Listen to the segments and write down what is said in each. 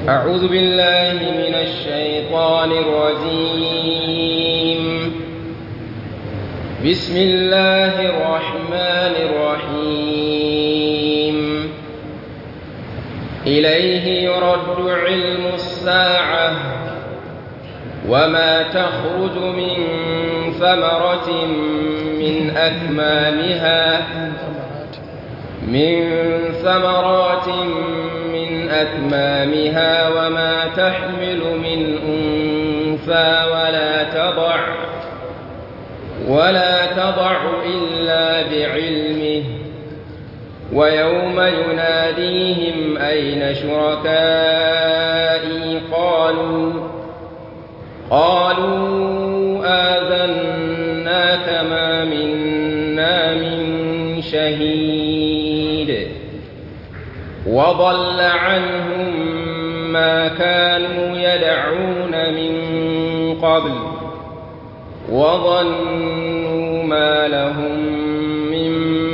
أعوذ بالله من الشيطان الرجيم بسم الله الرحمن الرحيم إليه يرد علم الساعة وما تخرج من ثمرة من أكمامها من ثمرات من أكمامها وما تحمل من أنثى ولا تضع ولا تضع إلا بعلمه ويوم يناديهم أين شركائي قالوا قالوا آذناك ما منا من شهيد وضل عنهم ما كانوا يدعون من قبل وظنوا ما لهم من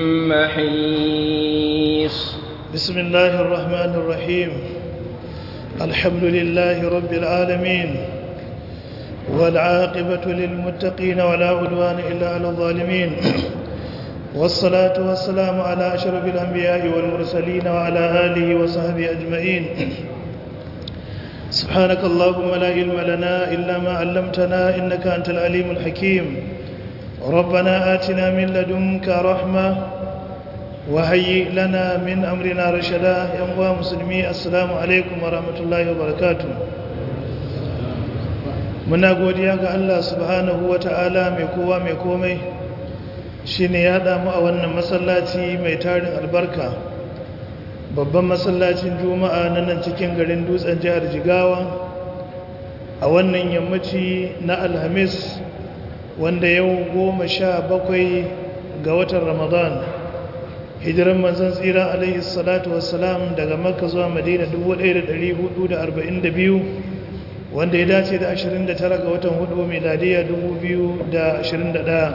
محيص بسم الله الرحمن الرحيم الحمد لله رب العالمين والعاقبة للمتقين ولا عدوان إلا على الظالمين والصلاة والسلام على أشرف الأنبياء والمرسلين وعلى آله وصحبه أجمعين سبحانك اللهم لا علم لنا إلا ما علمتنا إنك أنت العليم الحكيم ربنا آتنا من لدنك رحمة وهيئ لنا من أمرنا رشدا يا مسلمي السلام عليكم ورحمة الله وبركاته muna godiya ga Allah subhanahu wa ta'ala mai kowa mai komai shi ne ya damu a wannan masallaci mai tarin albarka babban masallacin juma'a na nan cikin garin dutsen jihar jigawa a wannan yammaci na alhamis wanda yau goma sha bakwai ga watan ramadan hijiran manzan tsira alaihi salatu wassalam daga makka zuwa madina 1442 wanda ya dace da 29 ga watan hudu miladiya 2021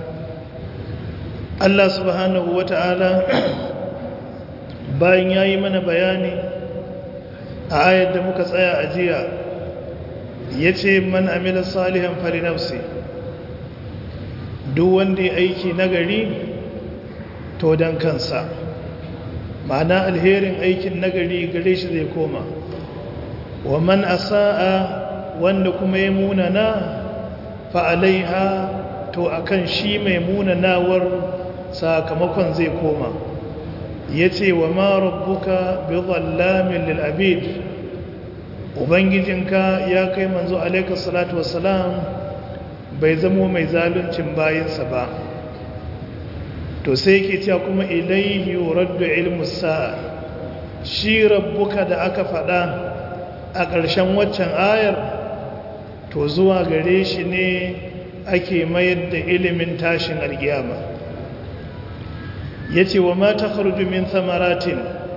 Allah subhanahu wa ta'ala bayan ya yi mana bayani a ayar da muka tsaya a jiya ya ce man amila salihan fari nafsi duk wanda ya aiki nagari to don kansa ma'ana alherin aikin nagari gare shi zai koma wa man asa'a wanda kuma ya munana fa alaiha to akan shi mai munanawar sakamakon zai koma yace wa ma rabbuka bi dhallamin lil abid ubangijinka ya kai manzo alayka salatu wassalam bai zamo mai zaluncin bayinsa ba to sai yake cewa kuma ilayhi yuraddu ilmu sa'a shi rabbuka da aka faɗa a ƙarshen waccan ayar to zuwa gare shi ne ake mayar da ilimin tashin alkiyama ya ce wa mata min samaratin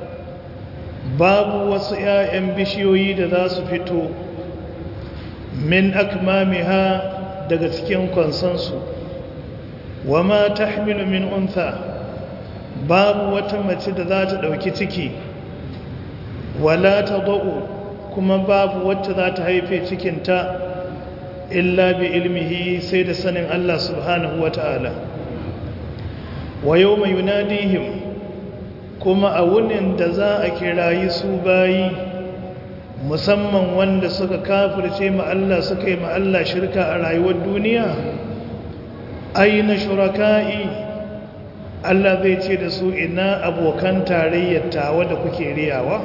babu wasu 'ya'yan bishiyoyi da za su fito min akmamiha daga cikin kwansansu wa ma tahmilu min untha babu wata mace da za ta ɗauki ciki wala ta kuma babu wacce za ta haife cikinta illa bi ilmihi sai da sanin Allah subhanahu wa ta'ala wa yau mai yunadihim kuma a wunin da za a kirayi su bayi musamman wanda suka kafirce ma Allah suka yi ma Allah shirka a rayuwar duniya aina shuraka'i Allah zai ce da su ina abokan tarayyar tawa da kuke riyawa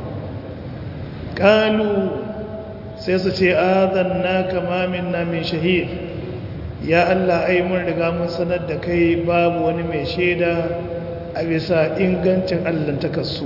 kalu sai su ce azanna kama minna min shahid ya Allah ai mun riga mun sanar da kai babu wani mai shaida a bisa ingancin Allah ta kasu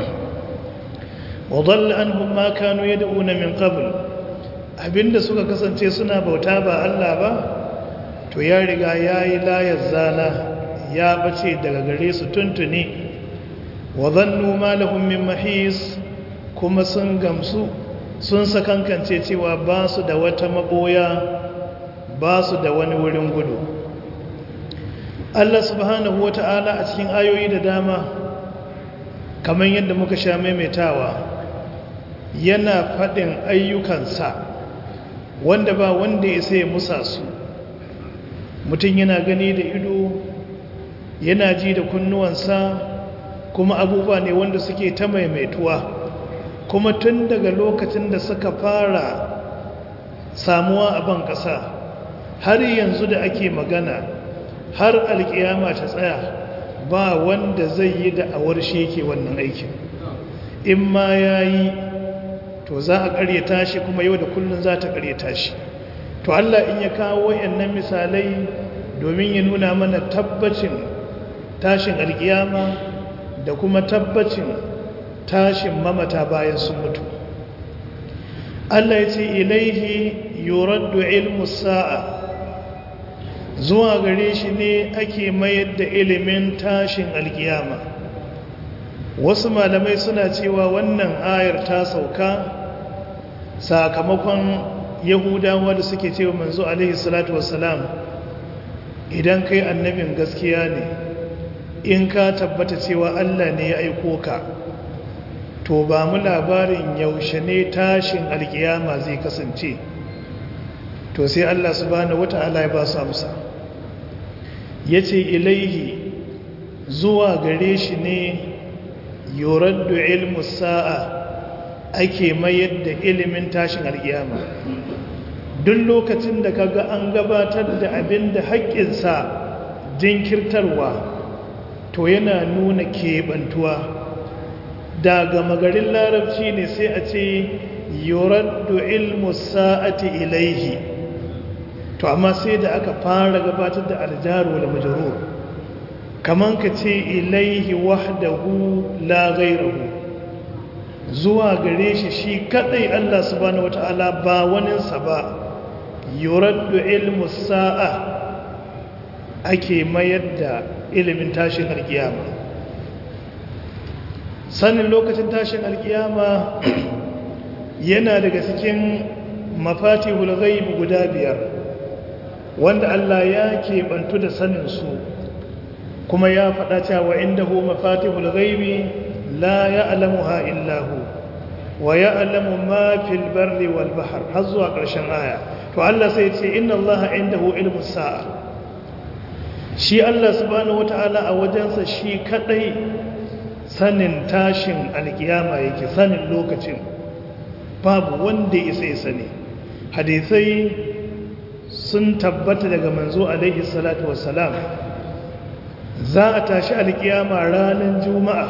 wa dhalla anhum ma kanu yad'una min qabl abinda suka kasance suna bauta ba Allah ba to ya riga yayi layar zana ya bace daga gare su tuntuni wa dhannu ma lahum min mahis kuma sun gamsu sun sakankance cewa ba su da wata maboya ba su da wani wurin gudu Allah subhanahu wa ta'ala a cikin ayoyi da dama kamar yadda muka sha maimaitawa yana faɗin ayyukansa wanda ba wanda ya sai musa su mutum yana gani da ido yana ji da kunnuwansa kuma abubuwa ne wanda suke ta maimaituwa kuma tun daga lokacin da suka fara samuwa a ban ƙasa har yanzu da ake magana har alƙiyama ta tsaya ba wanda zai yi da'awar shi yake wannan aikin in ma ya yi to za a ƙaryata shi kuma yau da kullum za ta ƙaryata shi to Allah in ya kawo wayannan misalai domin ya nuna mana tabbacin tashin alƙiyama da kuma tabbacin tashin mamata bayan sun mutu Allah ya ce ilaihi yuraddu ilmu sa'a zuwa gare shi ne ake mayar da ilimin tashin alkiyama wasu malamai suna cewa wannan ayar ta sauka sakamakon yahudawa da suke cewa manzo alaihi salatu wassalam idan kai annabin gaskiya ne in ka tabbata cewa Allah ne ya aiko ka to ba mu labarin yaushe ne tashin alkiyama zai kasance to sai Allah subhanahu wata'ala ya ba su amsa yace ilaihi zuwa gare shi ne yuraddu ilmu sa'a ake mayar da ilimin tashin alkiyama duk lokacin da kaga an gabatar da abin da haƙƙinsa jinkirtarwa to yana nuna keɓantuwa daga magarin larabci ne sai a ce yuraddu ilmu sa'ati ilaihi to amma sai da aka fara gabatar da aljaru wal majrur kaman ka ce ilaihi wahdahu la ghayruhu zuwa gare shi shi kadai Allah subhanahu wataala ba waninsa ba yuraddu ilmu sa'a ake mayar da ilimin tashin alkiyama sanin lokacin tashin alkiyama yana daga cikin mafatihul ghaib guda biyar wanda Allah ya keɓantu da sanin su kuma ya faɗa cewa indahu mafatihul ghaibi la ya'lamuha illa hu wa ya'lamu ma fil barri wal bahr har zuwa ƙarshen aya to Allah sai ya ce inna Allah indahu ilmu sa'a shi Allah subhanahu wataala a wajensa shi kadai sanin tashin alkiyama yake sanin lokacin babu wanda isa ya sani hadisai sun tabbata daga manzo alaihi salatu wassalam za a tashi alkiyama ranar juma'a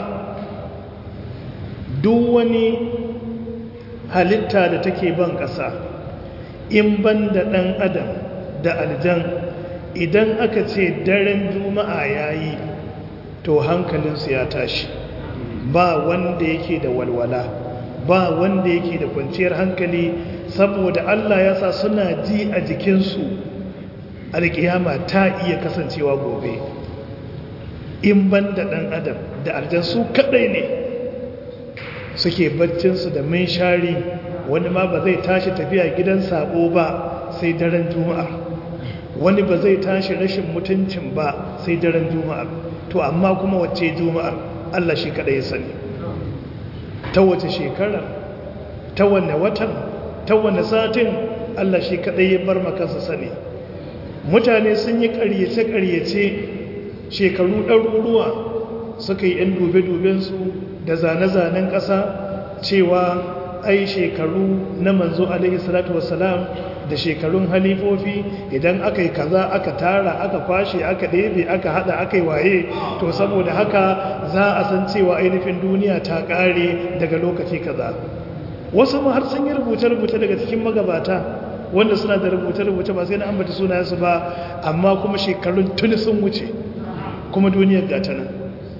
duk wani halitta da take ban ƙasa in ban da ɗan adam da aljan idan aka ce daren juma'a ya yi to hankalinsu ya tashi ba wanda yake da walwala ba wanda yake da kwanciyar hankali saboda Allah ya sa suna ji a jikinsu alƙiyama ta iya kasancewa gobe in ban da ɗan adam da aljan su kaɗai ne suke baccinsu da shari wani ma ba zai tashi tafiya gidan sabo ba sai daren juma'a wani ba zai tashi rashin mutuncin ba sai daren juma'a to amma kuma wacce juma'ar Allah shi kaɗai ya sani ta wace shekara ta wane watan ta wane satin Allah shi kaɗai ya bar makansa sani mutane sun yi ƙaryace-ƙaryace shekaru ɗaruruwa suka yi ‘yan dube-dubensu da zane-zanen ƙasa cewa ai shekaru na manzo alaihi salatu wasalam da shekarun halifofi idan aka yi kaza aka tara aka kwashe aka ɗebe aka hada aka yi waye to saboda haka za a san cewa ainihin duniya ta ƙare daga lokaci kaza wasu ma har sun yi rubuce-rubuce daga cikin magabata wanda suna da rubuce-rubuce ba sai na ambata sunayensu ba amma kuma shekarun tuni sun wuce kuma duniyar gata nan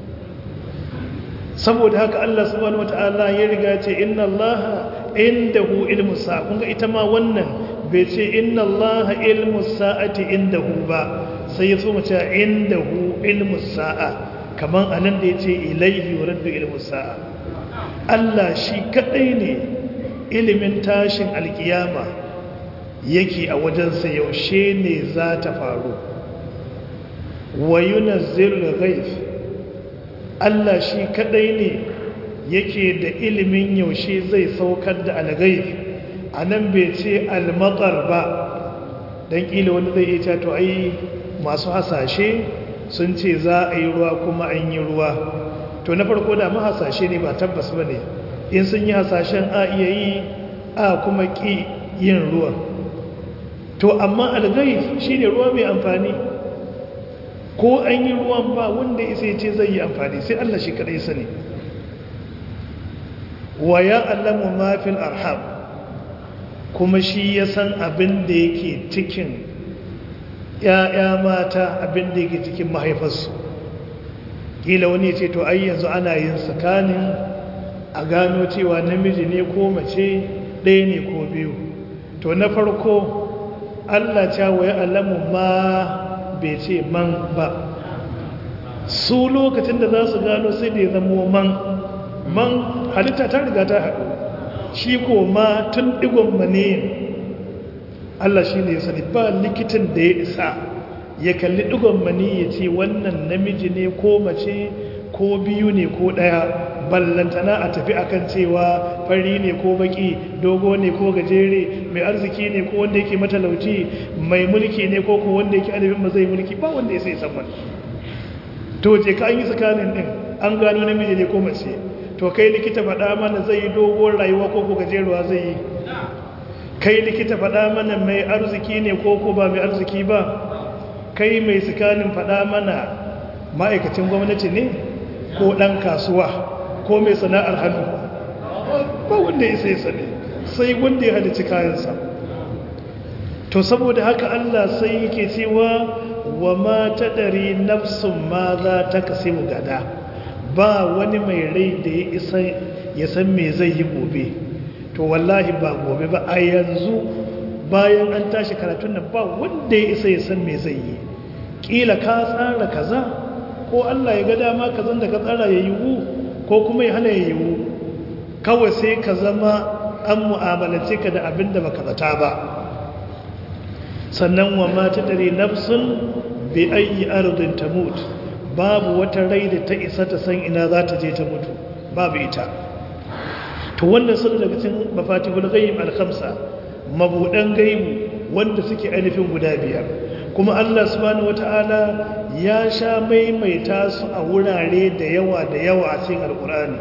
saboda haka Allah subhanahu wataala ya riga ce inna Allah indahu ilmu sa'a kun ga ita ma wannan bai ce inna Allah ilmu sa'ati indahu ba sai ya so mu ce indahu ilmu sa'a kaman anan da yace ilaihi yuraddu ilmu sa'a Allah shi kadai ne ilimin tashin alkiyama yake a wajensa yaushe ne za ta faru wa yunazzilul ghaib Allah shi kadai ne yake da ilimin yaushe zai saukar da algaif a nan bai ce almatar ba don ƙila wani zai iya to ai masu hasashe sun ce za a yi ruwa kuma an yi ruwa to na farko da mahasashe ne ba tabbas ba ne in sun yi hasashen a iya yi a kuma ƙi yin ruwa to amma algaif shi ne ruwa mai amfani ko an yi ruwan ba wanda isa ce zai yi amfani sai Allah shi kadai sani wa ya allamu mafil arham kuma shi ya san abin da yake cikin ‘ya'ya mata abin da yake cikin mahaifarsu ƙila wani ce to ai yanzu ana yin tsakanin a gano cewa namiji ne ko mace ɗaya ne ko biyu to na farko Allah ca wa ya allamu ma bai ce man ba su lokacin da za su gano sai da ya zamo man man halitta ta riga ta haɗu shi ko ma tun ɗigon maniyin Allah shi ne ya sani ba likitan da ya isa ya kalli ɗigon mani ya ce wannan namiji ne ko mace ko biyu ne ko ɗaya ballantana a tafi akan cewa fari ne ko baki dogo ne ko gajere mai arziki ne ko wanda yake matalauci mai mulki ne ko ko wanda yake adabin ba zai mulki ba wanda ya sai san wani to je ka an yi tsakanin din an gano namiji ne ko mace to kai likita faɗa mana zai yi dogon rayuwa ko ko gajeruwa zai yi kai likita faɗa mana mai arziki ne ko ko ba mai arziki ba kai mai tsakanin faɗa mana ma'aikacin gwamnati ne ko ɗan kasuwa ko mai sana'ar hannu ba wanda ya sai sane sai wanda ya halici kayansa to saboda haka Allah sai yake cewa wa ma tadari nafsun ma za ta kasimu gada ba wani mai rai da ya isa ya san me zai yi gobe to wallahi ba gobe ba a yanzu bayan an tashi karatun nan ba wanda ya isa ya san me zai yi kila ka tsara kaza ko Allah ya ga dama kazan da ka tsara ya yiwu ko kuma ya hana ya yiwu kawai sai ka zama an mu'amalace ka da abin da baka zata ba sannan wa mata dare nafsun bi ayi ardin tamut babu wata rai da ta isa ta san ina za ta je ta mutu babu ita to wannan sun daga cikin mafatihul ghaib al-khamsa mabudan gaibu wanda suke ainihin guda biyar kuma Allah subhanahu wataala ya sha maimaita su a wurare da yawa da yawa a cikin alkur'ani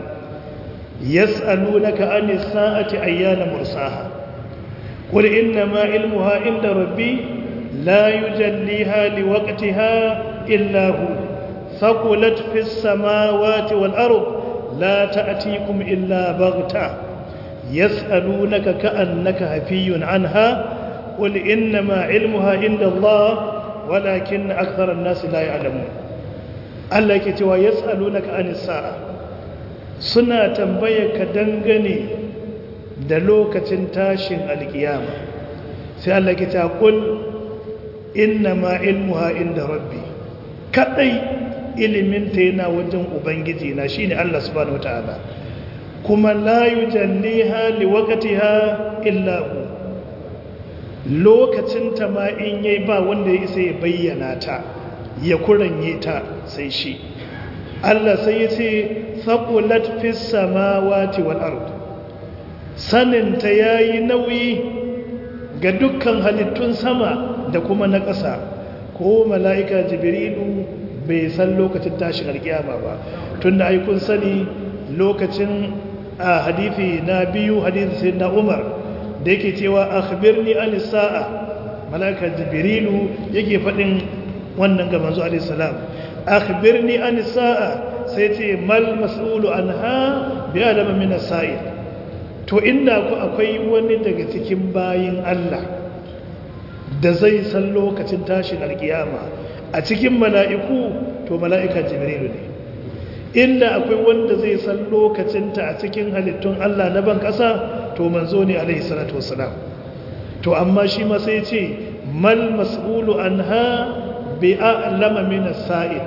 yas'alunaka anis sa'ati ayyana mursaha qul inna ma ilmuha inda rabbi la yujalliha liwaqtiha illa hu thaqulat fis samawati wal ard la ta'tikum illa baghta yas'alunaka ka'annaka hafiyun anha قل إنما علمها عند الله ولكن أكثر الناس لا يعلمون Allah ke cewa ya tsalunaka an sa'a suna tambaya ka dangane da lokacin tashin alkiyama sai Allah ke cewa kul inna ma ilmuha inda rabbi kadai iliminta yana wajen ubangiji na shine Allah subhanahu wataala kuma la yujalliha liwaqtiha illa hu lokacin ta ma in yayi ba wanda ya isa ya bayyana ta ya kuranye ta sai shi Allah sai ya ce saqulat fis samawati wal ard sanin ta yayi nauyi ga dukkan halittun sama da kuma na ƙasa ko mala'ika jibrilu bai san lokacin tashin alkiyama ba tunda ai kun sani lokacin a hadithi na biyu hadithi sai na Umar da yake cewa akhbirni an sa'a malaka jibrilu yake fadin wannan ga manzo alayhi salam akhbirni an sa'a sai ce mal mas'ulu anha bi alama min as-sa'il to inda ku akwai wani daga cikin bayin Allah da zai san lokacin tashin alkiyama a cikin mala'iku to mala'ika jibrilu ne inda akwai wanda zai san lokacinta a cikin halittun Allah na ban ƙasa to manzo ne alaihi salatu wasalam to amma shi ma sai ce mal mas'ulu anha bi a'lama min as-sa'il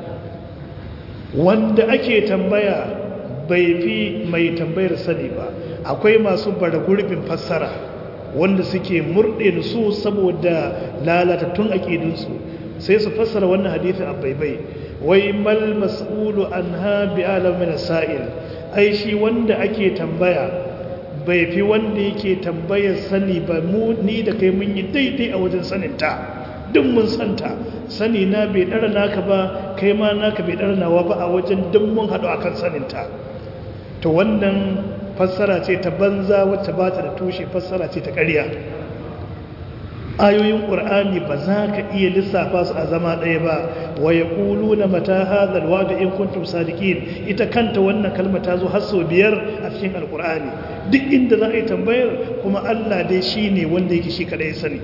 wanda ake tambaya bai fi mai tambayar sani ba akwai masu bara gurbin fassara wanda suke murɗe su saboda lalatattun aƙidunsu sai su fassara wannan hadithin a baibai wai mal mas'ulu anha bi alamin sa'il ai shi wanda ake tambaya bai fi wanda yake tambayar sani ba mu ni da kai mun yi daidai a wajen saninta duk mun santa sani na bai ɗara naka ba kai ma naka bai ɗara nawa ba a wajen duk mun haɗu a kan saninta to wannan fassara ce ta banza wacce ba ta da tushe fassara ce ta ƙarya ayoyin ƙur'ani ba za ka iya lissafa su a zama ɗaya ba wa ya ƙulu na mata hazal wada in kuntum sadiqin ita kanta wannan kalma ta zo har sau biyar a cikin alƙur'ani duk inda za a yi tambayar kuma allah dai shi ne wanda yake shi kaɗai sani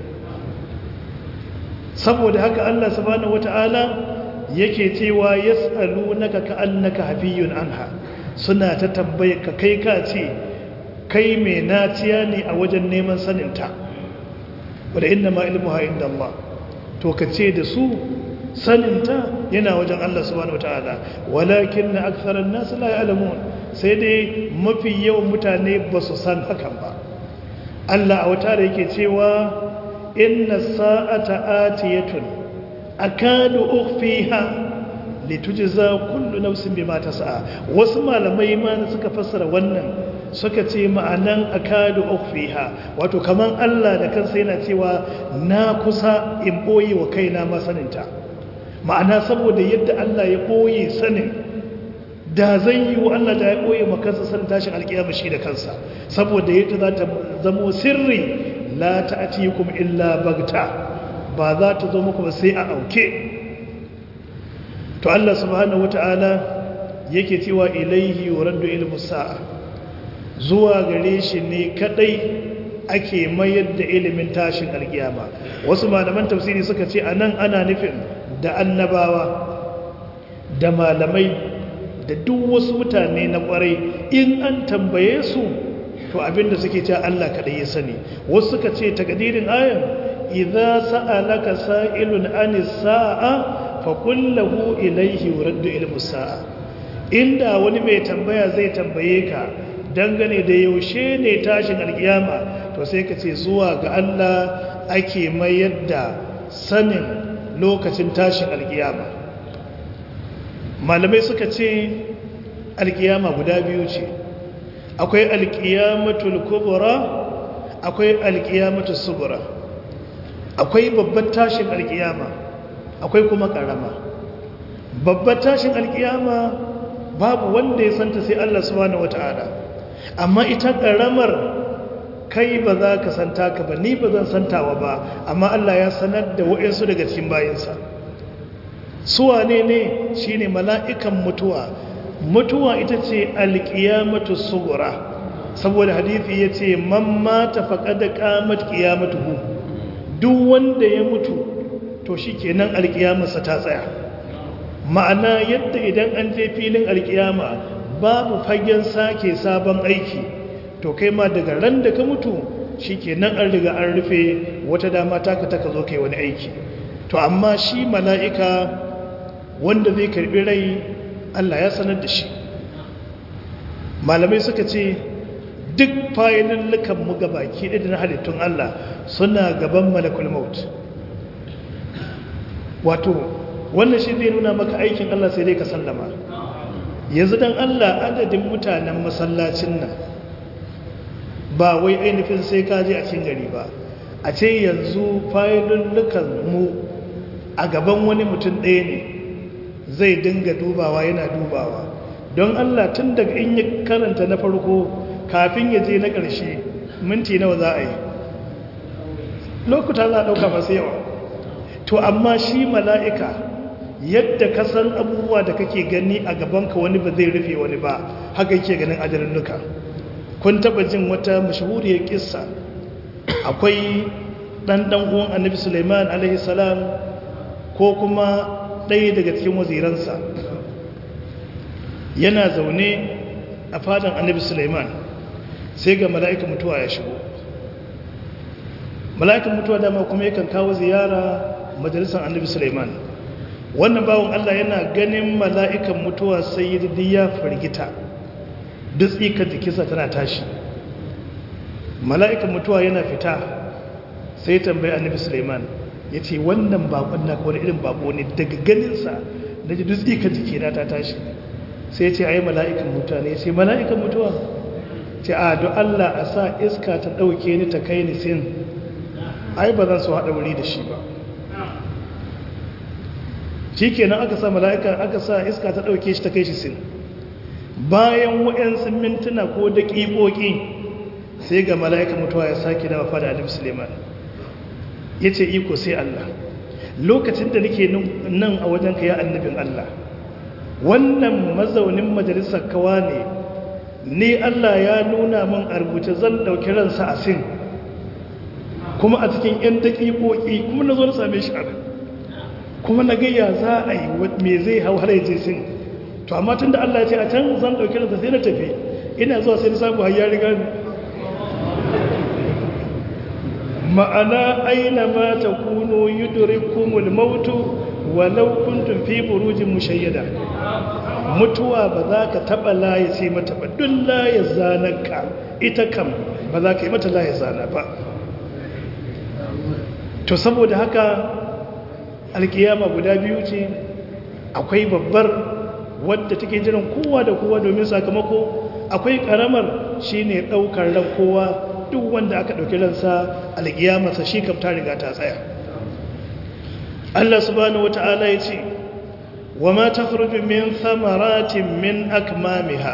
saboda haka allah subhanahu wata'ala yake cewa yas'alunaka ka'annaka hafiyun anha suna ta tambayar ka kai ka ce kai mai naciya ne a wajen neman saninta wadda inda ma ilmuha inda Allah to ka ce da su saninta yana wajen Allah subhanahu wataala walakin na aktharan nasu la ya'lamun sai dai mafi yawan mutane ba su san hakan ba Allah a wata da yake cewa inna sa'ata atiyatun akadu ukhfiha litujza kullu nafsin bima tas'a wasu malamai ma suka fassara wannan suka ce ma'anan akadu ukhfiha wato kaman Allah da kansa yana cewa na kusa in boye wa kaina ma saninta ma'ana saboda yadda Allah ya boye sanin da zan yi wa Allah da ya boye makansa sanin tashin alkiyama shi da kansa saboda yadda za ta zamo sirri la ta'tikum illa bagta ba za ta zo muku ba sai a auke to Allah subhanahu wata'ala yake cewa ilaihi yuraddu ilmu sa'a zuwa gare shi ne kadai ake mayar da ilimin tashin alkiyama wasu malaman tafsiri suka ce anan ana nufin da annabawa da malamai da duk wasu mutane na kwarai in an tambaye su to abinda suke cewa Allah kadai ya sani wasu suka ce takadirin ayan idza sa'alaka sa'ilun anis sa'a fa kullahu ilayhi yuraddu ilmu sa'a inda wani mai tambaya zai tambaye ka dangane da yaushe ne tashin alkiyama to sai ka ce zuwa ga Allah ake mayar da sanin lokacin tashin alkiyama malamai suka ce alkiyama guda biyu ce akwai alkiyamatul kubra akwai alkiyamatul subra akwai babbar tashin alkiyama akwai kuma karama babbar tashin alkiyama babu wanda ya santa sai Allah subhanahu wataala amma ita karamar kai ba za ka santa ka ba ni ba zan santawa ba amma Allah ya sanar da wa'insu daga cikin bayinsa suwa ne ne shine mala'ikan mutuwa mutuwa ita ce alƙiyamatu sugura saboda hadithi ya ce man mata faƙada ƙamat ƙiyamatuhu duk wanda ya mutu to shi kenan alƙiyamarsa ta tsaya ma'ana yadda idan an je filin alƙiyama babu fagen sake sabon aiki to kai ma daga ran da ka mutu shi kenan an riga an rufe wata dama taka taka zo kai wani aiki to amma shi mala'ika wanda zai karbi rai Allah ya sanar da shi malamai suka ce duk fayilin mu ga baki ɗaya na halittun Allah suna gaban malakul maut wato wannan shi zai nuna maka aikin Allah sai dai ka sallama yanzu dan Allah adadin mutanen masallacin nan ba wai ainihin sai ka je a cikin gari ba a ce yanzu fayilin mu a gaban wani mutum ɗaya ne zai dinga dubawa yana dubawa don Allah tun daga in ya karanta na farko kafin ya je na ƙarshe minti nawa za a yi lokuta za a ɗauka masu yawa to amma shi mala'ika yadda ka san abubuwa da kake gani a gabanka wani ba zai rufe wani ba haka yake ganin ajalinnuka kun taba jin wata mashahuriyar kissa akwai ɗanɗan uwan annabi suleiman alaihissalam ko kuma ɗaya daga cikin waziransa yana zaune a fadan annabi suleiman sai ga mala'ikan mutuwa ya shigo mala'ikan mutuwa dama kuma yakan kawo ziyara majalisar annabi suleiman wannan bawon allah yana ganin mala'ikan mutuwa sai yi ya firgita duk tsikar jikinsa tana tashi mala'ikan mutuwa yana fita sai tambayi annabi suleiman ya ce wannan bakon na wani irin bako ne daga ganinsa da ji dutse ka jiki na ta tashi sai ce a yi mala'ikan mutuwa ne sai mala'ikan mutuwa ce a don Allah a sa iska ta ɗauke ni ta kai ni sin ai ba zan so haɗa wuri da shi ba shi kenan aka sa mala'ika aka sa iska ta ɗauke shi ta kai shi sin bayan wa'yansu mintuna ko daƙiƙoƙi sai ga mala'ikan mutuwa ya sake dawa fada alim suleiman ya ce iko sai Allah lokacin da nake nan a wajen ka ya annabin Allah wannan mazaunin majalisar kawa ne ni Allah ya nuna min a rubuce zan ɗauki ransa a sin kuma a cikin 'yan daƙiƙoƙi kuma na zo na same shi a kuma na gayya za a yi me zai hau har yaje sin to amma tun da Allah ya ce a can zan ɗauki ransa sai na tafi ina zuwa sai na samu har ya riga ni ma'ana aina ma ta kuno yudrikumul mautu walau kuntum fi burujin mushayyada mutuwa ba za ka taba laye sai mata ba duk laye zananka ita kam ba za ka yi mata laye zana ba to saboda haka alkiyama guda biyu ce akwai babbar wadda take jiran kowa da kowa domin sakamako akwai karamar shine daukar ran kowa duk wanda aka ɗauki ransa alƙiyamarsa shi kam ta riga ta tsaya Allah subhanahu wata'ala ya ce wa ma takhruju min thamaratin min akmamiha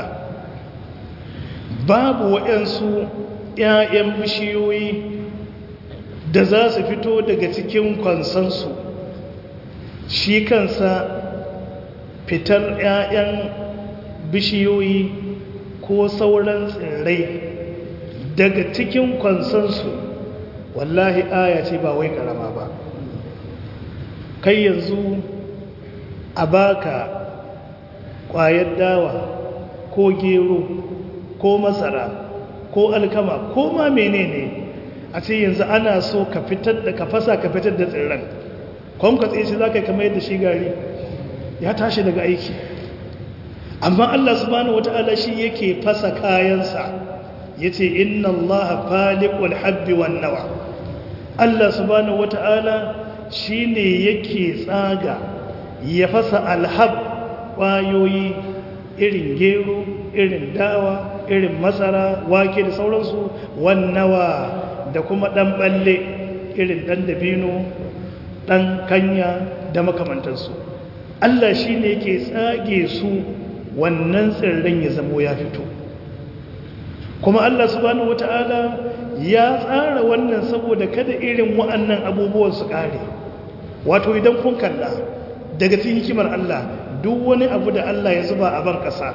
babu waɗansu ƴaƴan bishiyoyi da za su fito daga cikin kwansansu shi kansa fitar ƴaƴan bishiyoyi ko sauran tsirrai daga cikin kwansansu wallahi aya ce ba wai karama ba kai yanzu a baka kwayar dawa ko gero ko masara ko alkama ko ma menene a ce yanzu ana so ka fitar da ka fasa ka fitar da tsirran kwan ka tsaye shi za ka kama yadda shi gari ya tashi daga aiki amma allah subhanahu wata'ala shi yake fasa kayansa ya ce inna allaha faliqul habbi wan nawa Allah subhanahu wata'ala shine yake tsaga ya fasa alhab ƙwayoyi irin gero irin dawa irin masara wake da sauransu wan nawa da kuma dan balle irin dan dabino dan kanya da makamantansu Allah shine yake tsage su wannan tsirran ya zamo ya fito kuma Allah subhanahu wata'ala ya tsara wannan saboda kada irin wa'annan abubuwan su kare wato idan kun kalla daga cikin hikimar Allah duk wani abu da Allah ya zuba a ban ƙasa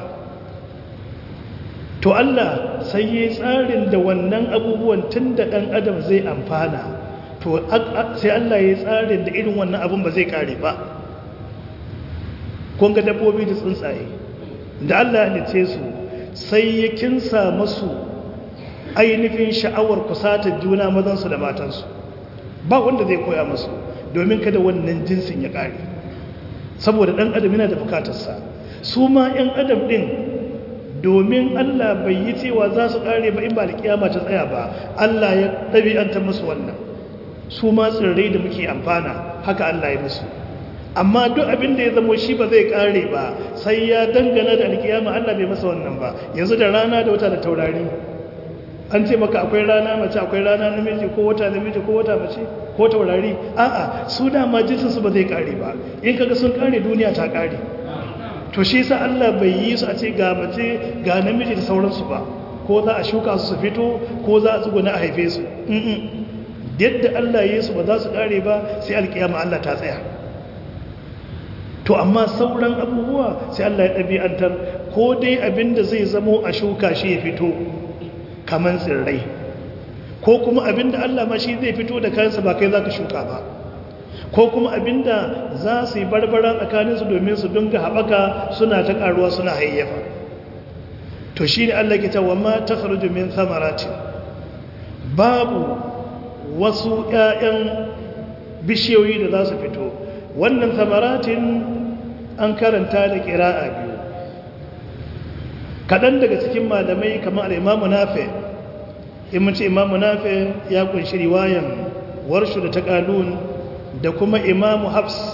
to Allah sai ya tsarin da wannan abubuwan tun da ɗan adam zai amfana to sai Allah ya tsarin da irin wannan abun ba zai kare ba kun ga dabbobi da tsuntsaye da Allah ya halice su sai ya kinsa masu ainihin sha'awar kusatar juna mazansu da matansu ba wanda zai koya masu domin kada wannan jinsin ya ƙare saboda ɗan adam yana da bukatarsa su ma 'yan adam ɗin domin Allah bai yi cewa za su ƙare ba in ba da kiyama ta tsaya ba Allah ya ɗabi'anta musu wannan su ma tsirrai da muke amfana haka Allah ya musu amma duk abin da ya zamo shi ba zai kare ba sai ya dangana da alkiyama Allah bai masa wannan ba yanzu da rana da wata da taurari an ce maka akwai rana mace akwai rana namiji ko wata namiji ko wata mace ko taurari a'a su dama jinsin su ba zai kare ba in kaga sun kare duniya ta kare to shi yasa Allah bai yi su a ce ga mace ga namiji da sauransu ba ko za a shuka su su fito ko za a tsuguna a haife su yadda Allah ya yi su ba za su kare ba sai alkiyama Allah ta tsaya to amma sauran abubuwa sai Allah ya ɗabi'antar ko dai abinda zai zamo a shuka shi ya fito kaman tsirrai ko kuma abinda Allah ma shi zai fito da kansa ba kai za ka shuka ba ko kuma abinda za su yi barbara tsakaninsu domin su dunga haɓaka suna ta ƙaruwa suna hayyafa to shi ne Allah ke ta wa ma ta faru min samarati babu wasu ‘ya'yan bishiyoyi da za su fito wannan samaratin an karanta da ƙira'a biyu kaɗan daga cikin malamai kamar imamu nafe in mace imamu nafe ya kunshi riwayan warshu da ta ƙalun da kuma imamu hafs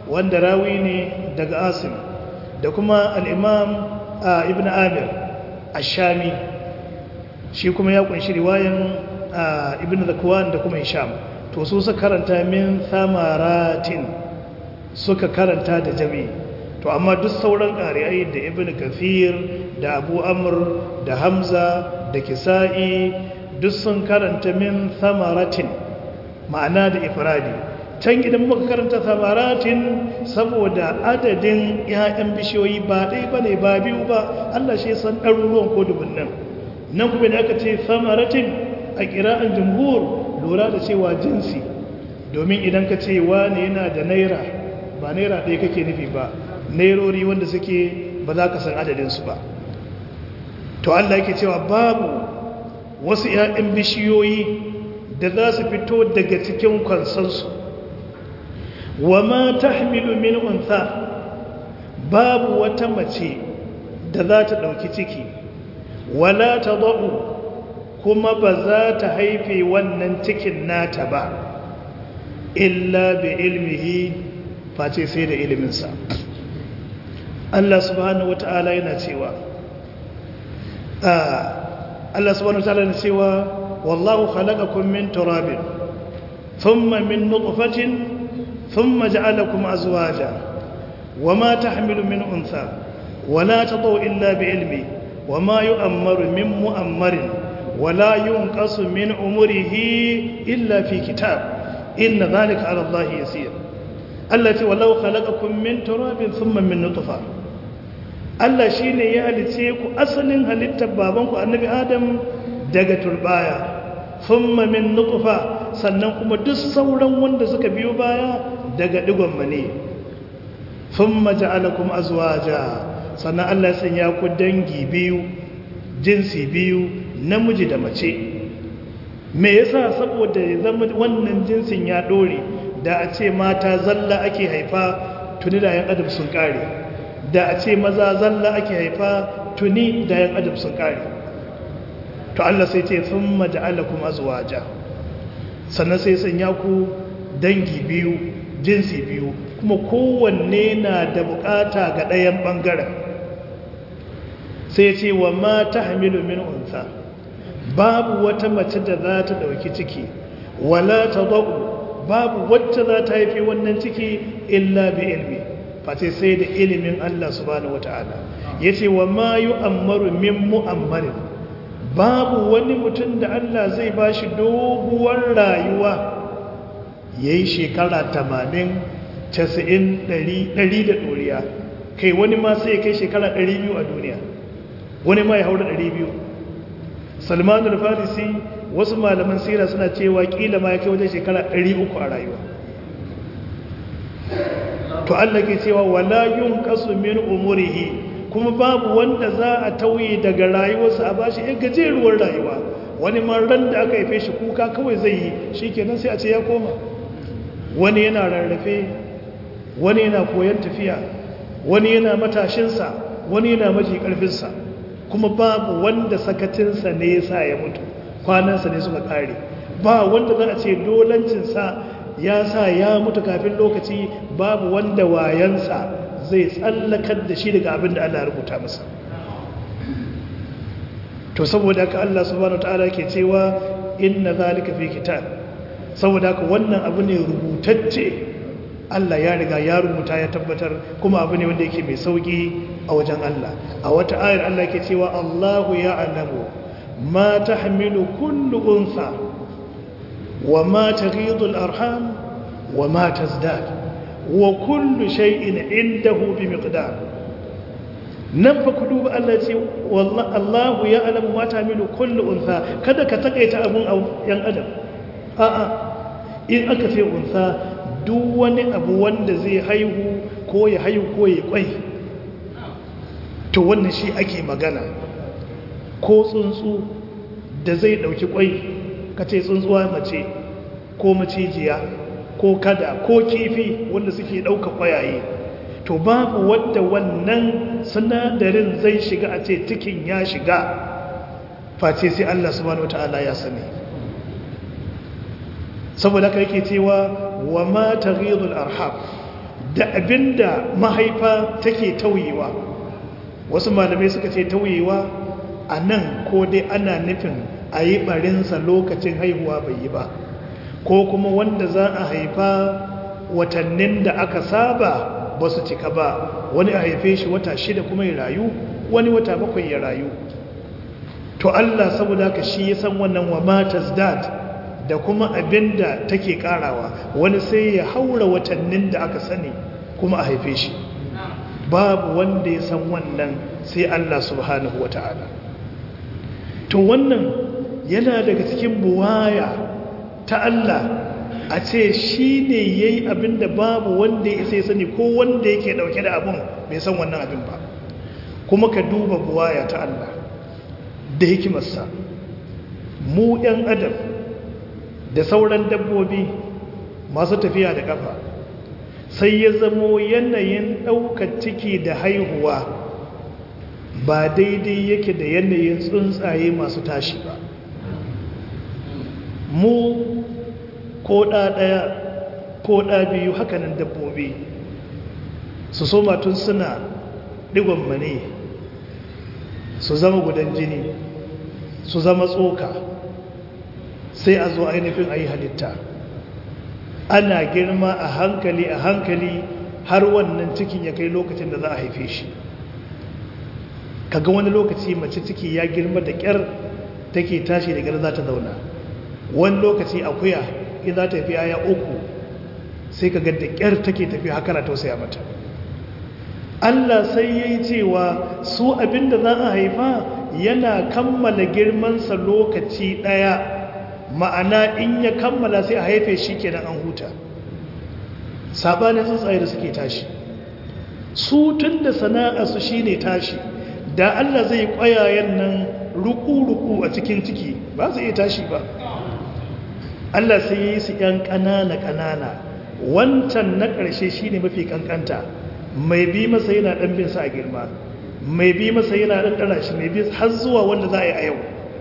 wanda rawi ne daga asim da kuma al'imam ibn amir ashami shi kuma ya kunshi riwayan ibn zakwan da kuma hisham to su suka karanta min samaratin suka karanta da jami to amma duk sauran ƙari'ai da ibn kafir da abu amur da hamza da kisa'i duk sun karanta min samaratin ma'ana da ifradi can idan muka karanta samaratin saboda adadin 'ya'yan bishiyoyi ba ɗai ba ne ba biyu ba allah shi san ɗaruruwan ko dubunnan nan kuma da aka ce samaratin a ƙira'an jumhur lura da cewa jinsi domin idan ka ce wani yana da naira ba naira ɗaya kake nufi ba nairori wanda suke ba za ka san adadinsu ba to allah yake cewa babu wasu 'ya'yan bishiyoyi da za su fito daga cikin kwansansu wa ma ta min unsa babu wata mace da za ta ɗauki ciki wala ta za'u kuma ba za ta haife wannan cikin nata ba illa bi ilmihi face sai da iliminsa Allah subhanahu wata'ala yana cewa Allah subhanahu wata'ala yana cewa wallahu khalaqakum min turabin thumma min nutfatin thumma ja'alakum azwaja wama tahmilu min untha wala tadau illa bi ilmi wama yu'ammaru min mu'ammarin wala yunqasu min umrihi illa fi kitab inna dhalika 'ala Allah yasir Allah ce wallahu khalaqakum min turabin thumma min nutfa Allah shine ya halice ku asalin halittar babanku annabi Adam daga turbaya thumma min nutfa sannan kuma duk sauran wanda suka biyo baya daga digon mane thumma ja'alakum azwaja sannan Allah ya sanya ku dangi biyu jinsi biyu namiji da mace me yasa saboda ya zama wannan jinsin ya dore da a ce mata zalla ake haifa tuni da yan adam sun kare da a ce maza zalla ake haifa tuni da yan adam sun kare to Allah sai ce sun maja'alakum azwaja sannan sai sanya ku dangi biyu jinsi biyu kuma kowanne na da bukata ga ɗayan ɓangaren sai ce wa ma ta hamilu min unsa babu wata mace da za ta ɗauki ciki wala ta zaɓu babu wacce za ta haifi wannan ciki illa bi ilmi face sai da ilimin Allah subhanahu wata'ala ya ce wa ma yi ammaru min mu'ammarin babu wani mutum da Allah zai ba shi doguwar rayuwa ya yi shekara tamanin casa'in ɗari da ɗoriya kai wani ma sai kai shekara ɗari biyu a duniya wani ma ya haura ɗari biyu salmanul farisi wasu malaman sira suna cewa kila ma ya kai wajen shekara 300 a rayuwa to Allah ke cewa wala yunqasu min umurihi kuma babu wanda za a tauye daga rayuwarsa a bashi ya gajeruwar rayuwa wani ma ran da aka haife shi kuka kawai zai yi shikenan sai a ce ya koma wani yana rarrafe wani yana koyon tafiya wani yana matashinsa wani yana maji karfinsa kuma babu wanda sakacinsa ne ya sa ya mutu kwanansa ne suka kare ba wanda za a ce dolancinsa ya sa ya mutu kafin lokaci babu wanda wayansa zai tsallakar da shi daga abin da Allah rubuta masa to saboda haka Allah subhanahu wataala ke cewa inna zalika fi kitab saboda haka wannan abu ne rubutacce Allah ya riga ya rubuta ya tabbatar kuma abu ne wanda yake mai sauki a wajen Allah a wata ayar Allah ke cewa Allahu ya'lamu ma tahmilu kullu unsa wa ma taghidu al-arham wa ma tazdad wa kullu shay'in indahu bi miqdar nan fa ku duba Allah ce wallahi Allahu ya'lamu ma tahmilu kullu unsa kada ka takaita abun yan adam a'a in aka ce unsa duk wani abu wanda zai haihu ko ya haihu ko ya kwai to wannan shi ake magana ko tsuntsu da zai dauki kwai ka ce tsuntsuwa mace ko macijiya ko kada ko kifi wanda suke dauka kwayaye to babu wadda wannan sinadarin zai shiga a ce cikin ya shiga face sai Allah subhanahu wataala ya sani saboda haka yake cewa wa ma taghidul arham da abinda mahaifa take tauyewa wasu malamai suka ce tauyewa a nan ko dai ana nufin a yi barinsa lokacin haihuwa bai yi ba ko kuma wanda za a haifa watannin da aka saba ba su cika ba wani a haife shi wata shida kuma ya rayu wani wata bakwai ya rayu to Allah saboda haka shi ya san wannan wa matas dad da kuma abinda take karawa wani sai ya haura watannin da aka sani kuma a haife shi babu wanda ya san wannan sai Allah subhanahu wata'ala to wannan yana daga cikin buwaya ta Allah a ce shi ne ya yi abin da babu wanda ya sai sani ko wanda yake dauke da abin bai san wannan abin ba kuma ka duba buwaya ta Allah da hikimarsa mu ‘yan adam da sauran dabbobi masu tafiya da ƙafa sai ya zamo yanayin ɗaukar ciki da haihuwa ba daidai yake da yanayin tsuntsaye masu tashi ba mu ko ɗa ɗaya ko ɗa biyu hakanan dabbobi su soma tun suna ɗigon mane su zama gudan jini su zama tsoka sai a zo ainihin a yi halitta ana girma a hankali a hankali har wannan cikin ya kai lokacin da za a haife shi kaga wani lokaci mace ciki ya girma da ƙyar take tashi da ƙyar za ta zauna wani lokaci akuya in za ta fi aya uku sai ka da ƙyar take tafi haka na tausaya mata Allah sai ya yi cewa su abinda za a haifa yana kammala girmansa lokaci ɗaya ma'ana in ya kammala sai a haife shi kenan an huta sabanin tsuntsaye da suke tashi su tun da sana'a su shine tashi da Allah zai kwayayen nan ruku-ruku a cikin ciki ba su iya tashi ba Allah sai ya yi su ‘yan ƙanana-ƙanana wancan na ƙarshe shi ne mafi ƙanƙanta mai bi masa yana ɗan bin sa a girma mai bi masa yana ɗan ɗara shi mai bi har zuwa wanda za a yi a yau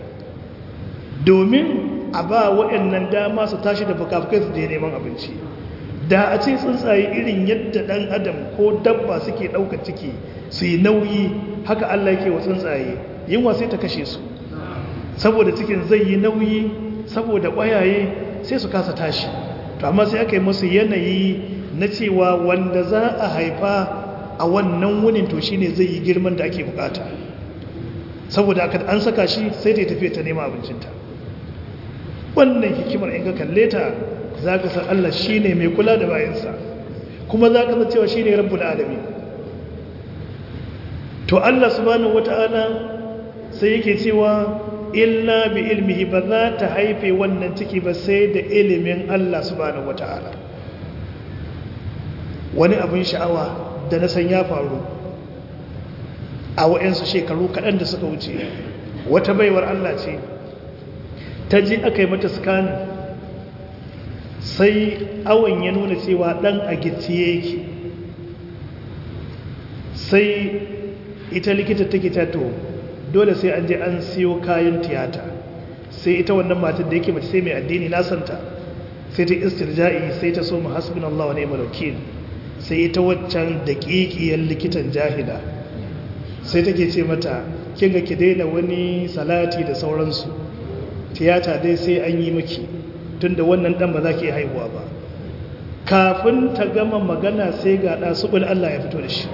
domin a ba waɗannan dama su tashi da fukafukai su je neman abinci da a ce tsuntsaye irin yadda ɗan adam ko dabba suke ɗaukar ciki su yi nauyi haka Allah yake wa tsuntsaye yunwa sai ta kashe su saboda cikin zai yi nauyi saboda ƙwayaye sai su kasa tashi to amma sai aka yi musu yanayi na cewa wanda za a haifa a wannan wunin to shine zai yi girman da ake bukata saboda aka an saka shi sai ta tafiya ta nema abincinta wannan hikimar in ka kalle ta za ka san Allah shi ne mai kula da bayansa kuma za ka san cewa shi ne rabbul alami to Allah subhanahu wata'ala sai yake cewa illa bi ilmihi ba za ta haife wannan ciki ba sai da ilimin Allah subhanahu wata'ala wani abin sha'awa da na san ya faru a wa'yansu shekaru kaɗan da suka wuce wata baiwar Allah ce ta ji aka yi mata scanning sai awon ya nuna cewa ɗan a gicciye yake sai ita likita take tato dole sai an je an siyo kayan tiyata sai ita wannan matan da yake mace sai mai addini na santa sai ta istirja'i sai ta so mu hasbun Allah wa ni'mal wakil sai ita waccan daƙiƙiyar likitan jahila sai take ce mata kin ga ki daina wani salati da sauransu tiyata dai sai an yi maki tunda wannan dan ba za ki haihuwa ba kafin ta gama magana sai ga ɗa subul Allah ya fito da shi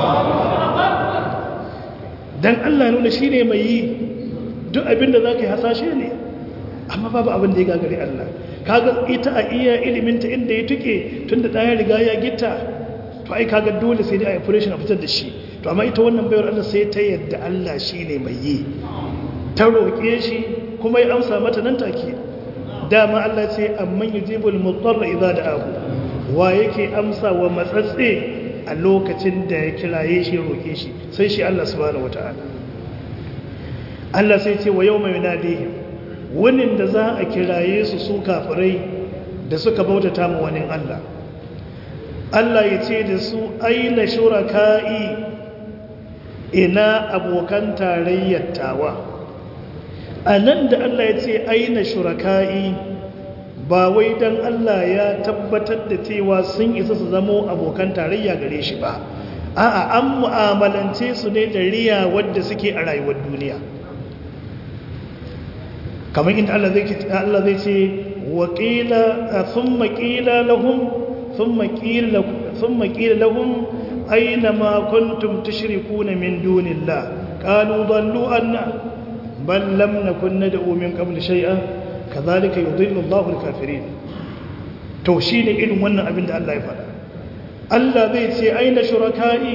dan Allah nuna shi ne mai yi duk abinda za ka yi hasashe ne amma babu abin da ya gagari Allah kaga ita a iya iliminta inda ya tuke tun da ɗaya riga ya gita to ai kaga dole sai dai a operation a fitar da shi to amma ita wannan bayar Allah sai ta yadda Allah shi ne mai yi ta roƙe shi kuma ya amsa mata nan take dama Allah ce amman yujibul mudarra idza da'ahu wa yake amsa wa matsatse a lokacin da ya kiraye shi roke shi sai shi Allah subhanahu wataala Allah sai ce wa yawma yunadihim wannan da za a kiraye su su kafirai da suka bautata mu wani Allah Allah ya ce da su aina shuraka'i ina abokan tarayyar tawa a nan da Allah ya ce aina shuraka'i ba wai dan Allah ya tabbatar da cewa sun isa su zamo abokan tarayya gare shi ba a'a an mu'amalance su ne da riya wadda suke a rayuwar duniya kamar inda Allah zai Allah zai ce wa qila thumma qila lahum thumma qila thumma qila lahum aina ma kuntum tushrikuna min dunillah qalu dallu anna bal lam nakun nad'u min qabl shay'an kadhalika yudhillu Allahu al-kafirin to shine irin wannan abin da Allah ya faɗa Allah zai ce aina shuraka'i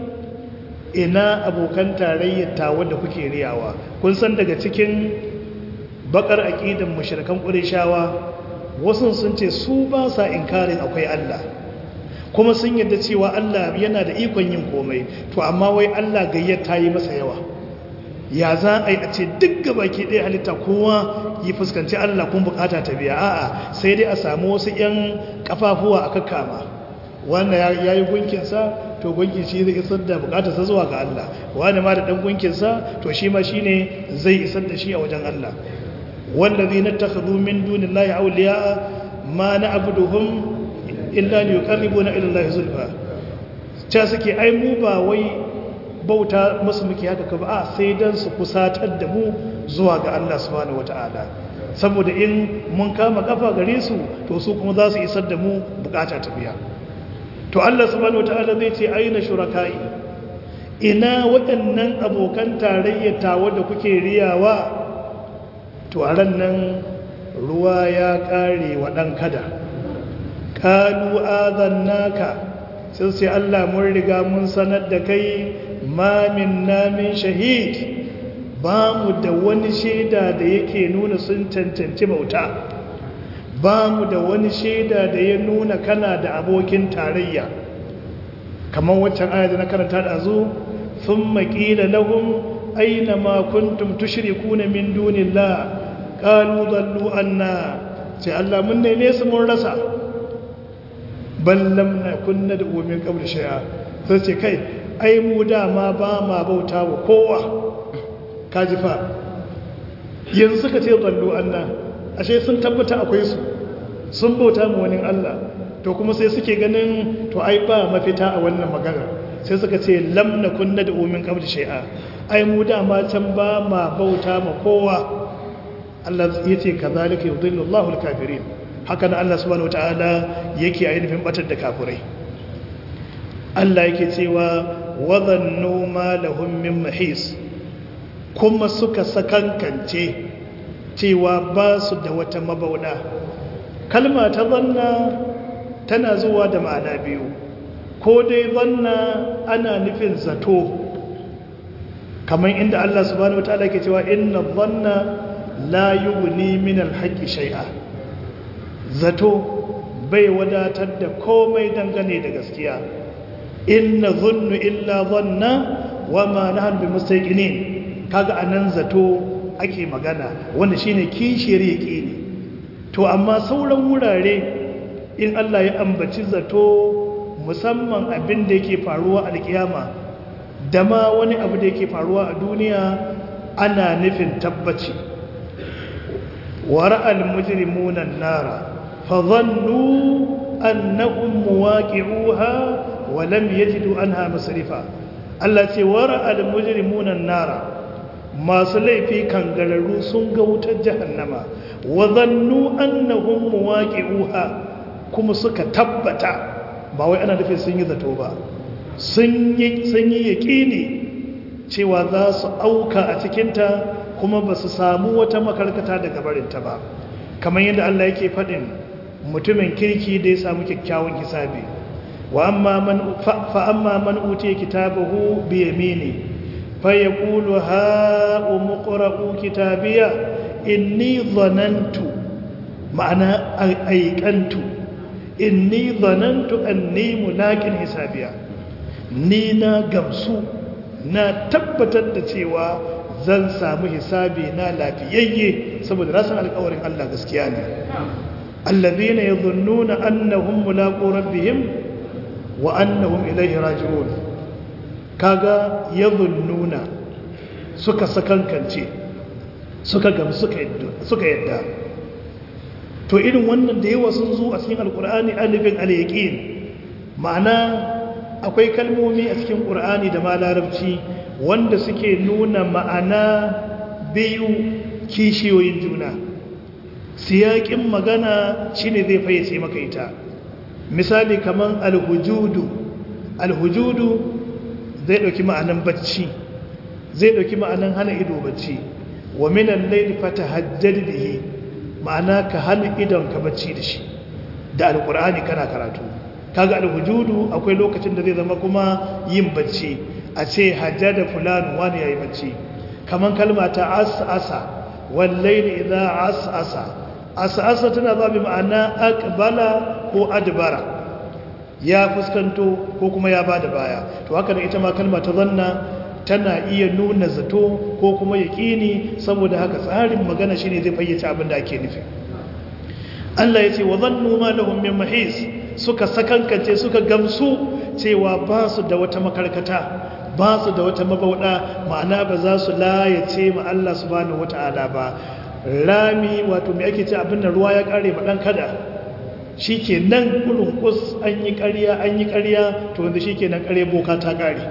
ina abokan tarayyar tawa da kuke riyawa kun san daga cikin bakar aqidan mushrikan qurayshawa wasu sun ce su ba sa inkarin akwai Allah kuma sun yadda cewa Allah yana da ikon yin komai to amma wai Allah gayyata yi masa yawa ya za a yi a ce duk gabaki ɗaya halitta kowa yi fuskanci Allah kun bukata ta biya a'a sai dai a samu wasu 'yan kafafuwa a kakkama wannan ya yi gunkinsa to gunkin shi zai isar da bukatarsa zuwa ga Allah wani ma da ɗan gunkinsa to shi ma shi ne zai isar da shi a wajen Allah wallazi na takhadhu min dunillahi awliya ma na'buduhum illa liyuqarribuna ila Allah zulfa ta suke ai mu ba wai bauta musu muke haka ka ba a sai dan su kusatar da mu zuwa ga Allah subhanahu wataala saboda in mun kama kafa gare su to su kuma za su isar da mu bukata ta biya to Allah subhanahu wataala zai ce aina shuraka'i ina waɗannan abokan tarayyar tawa da kuke riyawa to a ran nan ruwa ya ƙare wa ɗan kada ƙalu azannaka sai sai Allah mun riga mun sanar da kai mamin namin shahid ba mu da wani shaida da yake nuna sun cancanci bauta ba mu da wani shaida da ya nuna kana da abokin tarayya kamar waccan aya da na karanta da zo sun maƙila lahum aina ma kuntum tushrikuna min dunillah qalu dallu anna sai Allah mun neme su mun rasa ballam na kunna da umin qabl shay'a sai ce kai ai mu dama ba ma bauta wa kowa kaji fa yanzu suka ce dallu anna ashe sun tabbata akwai su sun bauta mu wani Allah to kuma sai suke ganin to ai ba mafita a wannan magana sai suka ce lam nakun da umin qabl shay'a ai mu dama can ba ma bauta ma kowa Allah yace kazalika yudhillu Allahu al-kafirin haka nan Allah subhanahu wataala yake ainihin batar da kafirai Allah yake cewa wadannu ma lahum min mahis kuma suka sakankance cewa ba su da wata mabauda kalma ta zanna tana zuwa da ma'ana biyu ko dai zanna ana nufin zato kamar inda Allah subhanahu wataala ke cewa inna dhanna la yughni min al-haqqi shay'a zato bai wadatar da komai dangane da gaskiya inna dhunnu illa dhanna wama nahnu bimustaqinin kaga anan zato ake magana wanda shine kishiyar yaqini to amma sauran wurare in Allah ya ambaci zato musamman abin da yake faruwa a alkiyama da ma wani abu da yake faruwa a duniya ana nufin tabbaci wara'al mujrimuna nara fa dhannu annahum muwaqi'uha wa lam yajidu anha masrifa Allah ce wara'al mujrimuna nara masu laifi kangararru sun ga wutar jahannama wa dhannu annahum muwaqi'uha kuma suka tabbata ba wai ana nufin sun yi zato ba sun yi yaƙini cewa za su auka a cikinta kuma ba su samu wata makarkata daga barinta ba kamar yadda Allah yake faɗin mutumin kirki da ya samu kyakkyawan hisabi wa amma man utiya kitabahu bi yamini fa yaqulu ha umqra'u kitabiya inni dhanantu ma'ana aikantu inni zanantu anni mulakin hisabiya ni na gamsu na tabbatar da cewa zan samu hisabi na lafiyayye saboda rasan alƙawarin Allah gaskiya ne allazina yadhunnuna annahum mulaqu rabbihim wa annahum ilayhi raji'un kaga yadhunnuna suka sakankance suka gamsu suka yadda to irin wannan da yawa sun zo a cikin alkur'ani alifin al-yaqin ma'ana akwai kalmomi a cikin qur'ani da ma larabci wanda suke nuna ma'ana biyu kishiyoyin juna siyakin magana shine zai fayyace maka ita misali kaman alhujudu alhujudu zai dauki ma'anan bacci zai dauki ma'anan hana ido bacci wa minan layli fatahajjad bihi ma'ana ka hana idon ka bacci da shi da alqur'ani kana karatu kaga alhujudu akwai lokacin da zai zama kuma yin bacci a ce hajjada fulan wani yayi bacci kaman kalma ta as'asa wal layli idha as'asa as'asa tana ba bi ma'ana aqbala ko adbara ya fuskanto ko kuma ya bada baya to haka ne ita ma kalma ta zanna tana iya nuna zato ko kuma yaƙini saboda haka tsarin magana shine zai fayyace abin da ake nufi Allah ya ce wa zannu ma lahum min mahis suka sakankance suka gamsu cewa ba su da wata makarkata ba su da wata mabauda ma'ana ba za su layace ma Allah subhanahu wata'ala ba rami wato me ake ce abin da ruwa ya kare ba dan kada shikenan kullun kus an yi ƙarya an yi ƙarya to wanda shikenan ƙare boka ta kare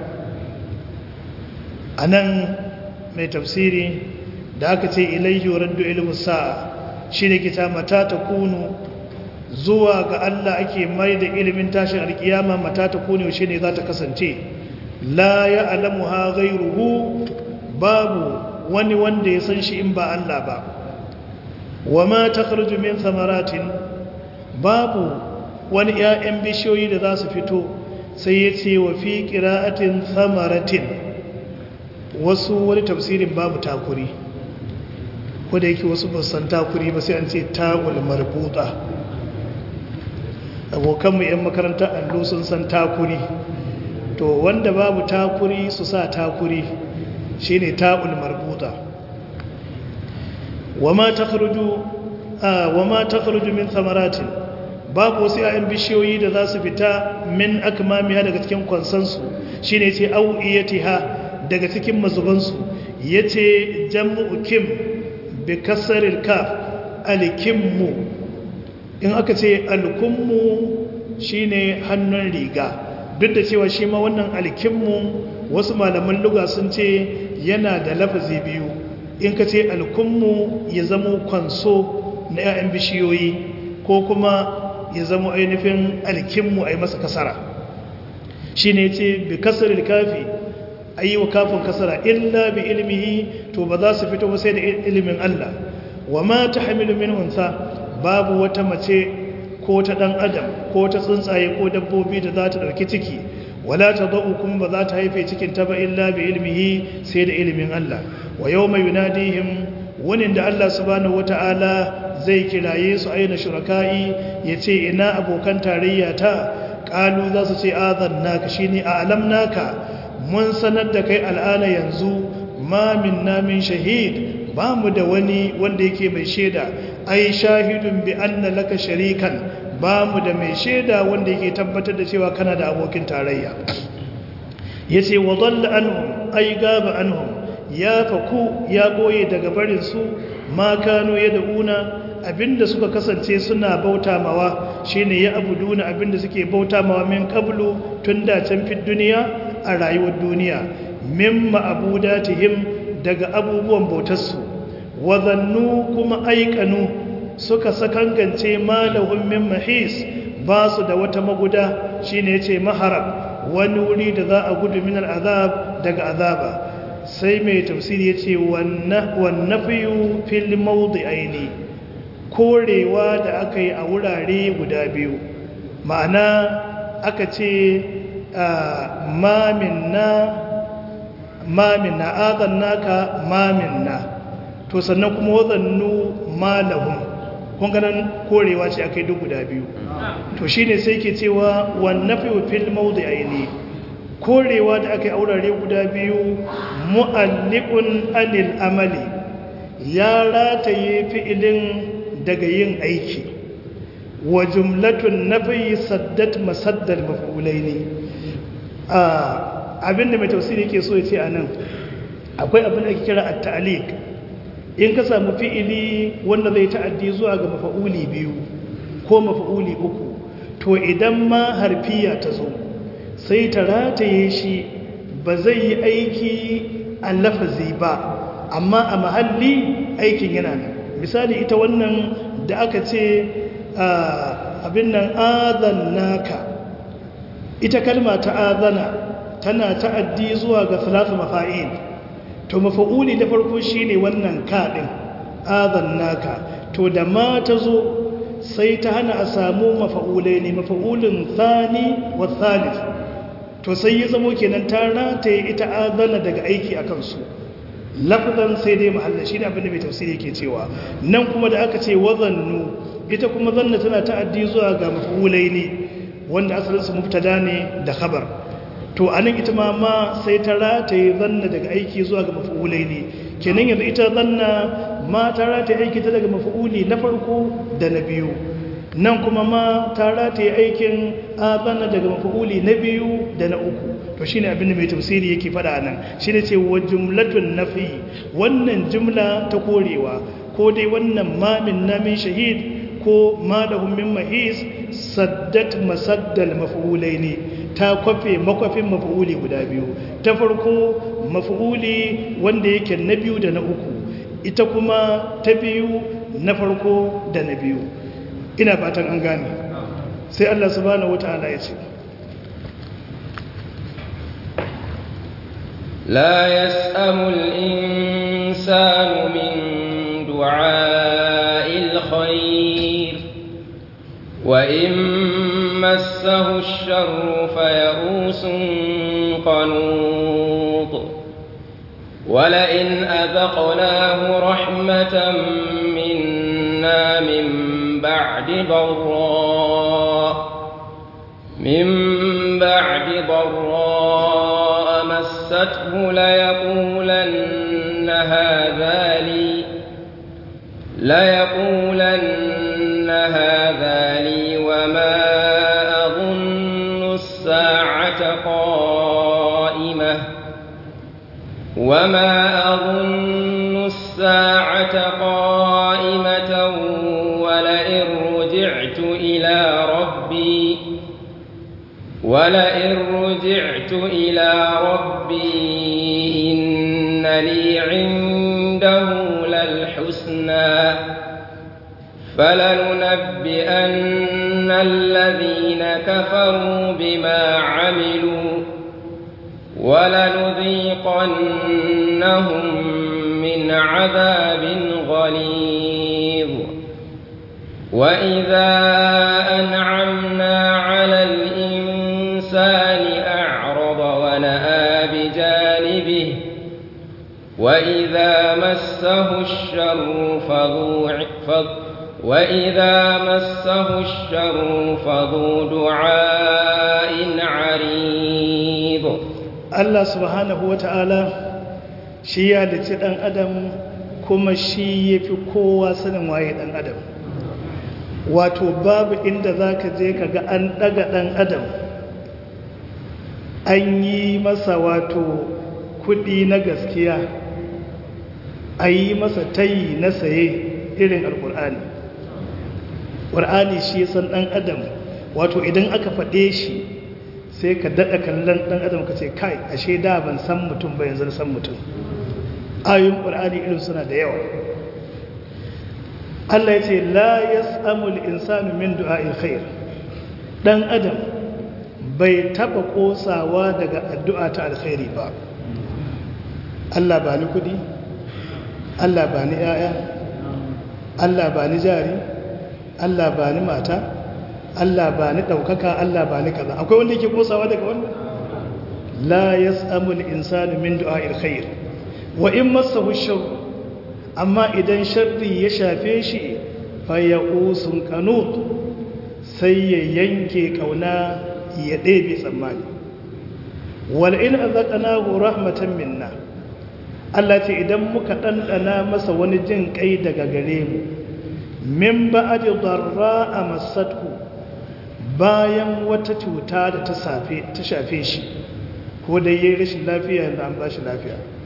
a nan mai tafsiri da aka ce ilaihi raddu ilmu sa'a shi ne kita mata ta kunu zuwa ga Allah ake mai da ilimin tashin alkiyama mata ta kunu shi ne za ta kasance la ya alamu ha gairuhu babu wani wanda ya san shi in ba Allah ba wa ma ta min samaratin babu wani 'ya'yan bishiyoyi da za su fito sai ya ce wa fi ƙira'atin samaratin wasu wani tafsirin babu takuri ko da yake wasu basan takuri ba sai an ce tagul marbuta abokanmu 'yan makarantar allo sun san takuri to wanda babu takuri su sa takuri shi ne tagul marbuta wama ta kharuju min samaratin babu wasu 'ya'yan bishiyoyi da za su fita min akmamiya daga cikin kwansansu shi ne ce au'iyatiha daga cikin mazubansu ya ce jam'u kim bi kasarar kaf alkimmu in aka ce alkummu shi ne hannun riga duk da cewa shi ma wannan alkimmu wasu malaman luga sun ce yana da lafazi biyu in ka ce alkummu ya zamo kwanso na 'ya'yan bishiyoyi ko kuma ya zamo ainihin alkimmu a yi masa kasara shi ne ce bi kasarar kafi a yi wa kafin kasara illa bi ilmihi to ba za su fito ba sai da ilimin Allah wa ma ta hamilu min unsa babu wata mace ko ta dan adam ko ta tsuntsaye ko dabbobi da za ta dauki ciki wala ta da'u kuma ba za ta haife cikin ta ba illa bi ilmihi sai da ilimin Allah wa yawma yunadihim wani da Allah subhanahu wata'ala zai kiraye su aina shuraka'i yace ina abokan tarayya ta qalu za su ce azannaka shine a'lamnaka mun sanar da kai al'ana yanzu ma min namin shahid ba mu da wani wanda yake mai shaida ai shahidun bi anna laka sharikan ba mu da mai shaida wanda yake tabbatar da cewa kana da abokin tarayya yace wa dhalla anhum ai gaba anhum ya faku ya goye daga barin su ma kano yad'una abinda suka kasance suna bauta mawa shine ya abuduna abinda suke bauta mawa min qablu tun da can fi duniya a rayuwar duniya min ma'abudatihim daga abubuwan bautarsu wazannu kuma aikanu suka sakangance malahun min mahis ba su da wata maguda shine yace maharab wani wuri da za a gudu min al'azab daga azaba sai mai tafsiri yace wannan fiyu fil mawdi'aini korewa da aka yi a wurare guda biyu ma'ana aka ce maminna maminna azannaka maminna to sannan kuma wazannu malahum kun ganin korewa ce akai duk guda biyu to shine sai ke cewa wan nafi fil mawdi'aini korewa da akai aurare guda biyu mu'alliqun anil amali ya rataye fi'ilin daga yin aiki wa jumlatun nafi saddat masaddal maf'ulaini abinda mai tafsiri yake so ya ce anan akwai abin da ake kira at-ta'liq in ka samu fi'ili wanda zai ta'addi zuwa ga mafa'uli biyu ko mafa'uli uku to idan ma harfiya ta zo sai ta rataye shi ba zai yi aiki a lafazi ba amma a mahalli aikin yana nan misali ita wannan da aka ce abin nan naka ita kalma ta azana tana ta'addi zuwa ga salatu mafa'il to mafa'uli na farko shine wannan kaɗin naka to da ma ta zo sai ta hana a samu mafa'ulai ne mafa'ulin thani wa thalith to sai ya zamo kenan ta rataye ita azana daga aiki a kansu lafazan sai dai mahallin shi ne abinda mai tafsiri ke cewa nan kuma da aka ce wazannu ita kuma zanna tana ta'addi zuwa ga mafa'ulai ne wanda asalinsu mubtada ne da khabar to anan ita ma ma sai ta rataye zanna daga aiki zuwa ga mafa'ulai ne kenan yanzu ita zanna ma ta rataye aiki ta daga mafa'uli na farko da na biyu nan kuma ma ta rataye aikin azana daga mafa'uli na biyu da na uku to shine abin da mai tafsiri yake faɗa nan shine ce wa jumlatun nafi wannan jumla ta korewa ko dai wannan ma min namin shahid ko ma da min mahis saddat masaddal maf'ulai ne ta kwafe makwafin maf'uli guda biyu ta farko maf'uli wanda yake na biyu da na uku ita kuma ta biyu na farko da na biyu ina fatan an gane sai Allah subhanahu wata'ala ya ce لا يسأم الإنسان من دعاء الخير وإن مسه الشر فيئوس قنوط ولئن أذقناه رحمة منا من بعد ضراء من بعد ضراء مسته ليقولن هذا لي ليقولن هذا لي وما أظن الساعة قائمة وما أظن الساعة قائمة ولئن رجعت إلى ربي ولئن رجعت إلى ربي إن لي عنده للحسنى فلننبئن الذين كفروا بما عملوا ولنذيقنهم من عذاب غليظ وإذا أنعمنا على الإنسان أعرض ونأى بجانبه وإذا مسه الشر فذو وإذا مسه الشر فذو دعاء عريض Allah subhanahu wa ta'ala shi ya dace ɗan adam kuma shi ya fi kowa sanin waye ɗan adam wato babu inda za ka je ka ga an ɗaga ɗan adam an yi masa wato kuɗi na gaskiya a yi masa tayi na saye irin alƙur'ani ƙur'ani shi san ɗan adam wato idan aka faɗe shi sai ka daɗa kallon ɗan adam ka ce kai ashe da ban san mutum ba yanzu san mutum ayoyin ƙur'ani irin suna da yawa Allah ya ce la yas'amul insanu min du'a'il khair dan adam bai taba kosawa daga addu'a ta alkhairi ba Allah ba ni kudi Allah ba ni yaya Allah ba ni jari Allah ba ni mata Allah ba ni ɗaukaka Allah ba ni kaza akwai wanda yake kosawa daga wannan la yas'amul insanu min du'a'il khair wa in massahu sharr amma idan sharri ya shafe shi fa ya'usun qanut sai ya yanke kauna ya ɗebe tsammani wal in azaqnahu rahmatan minna Allah ce idan muka ɗanɗana masa wani jin kai daga gare mu min ba'd darra amassathu bayan wata cuta da ta shafe shi ko da yi rashin lafiya yanzu an ba shi lafiya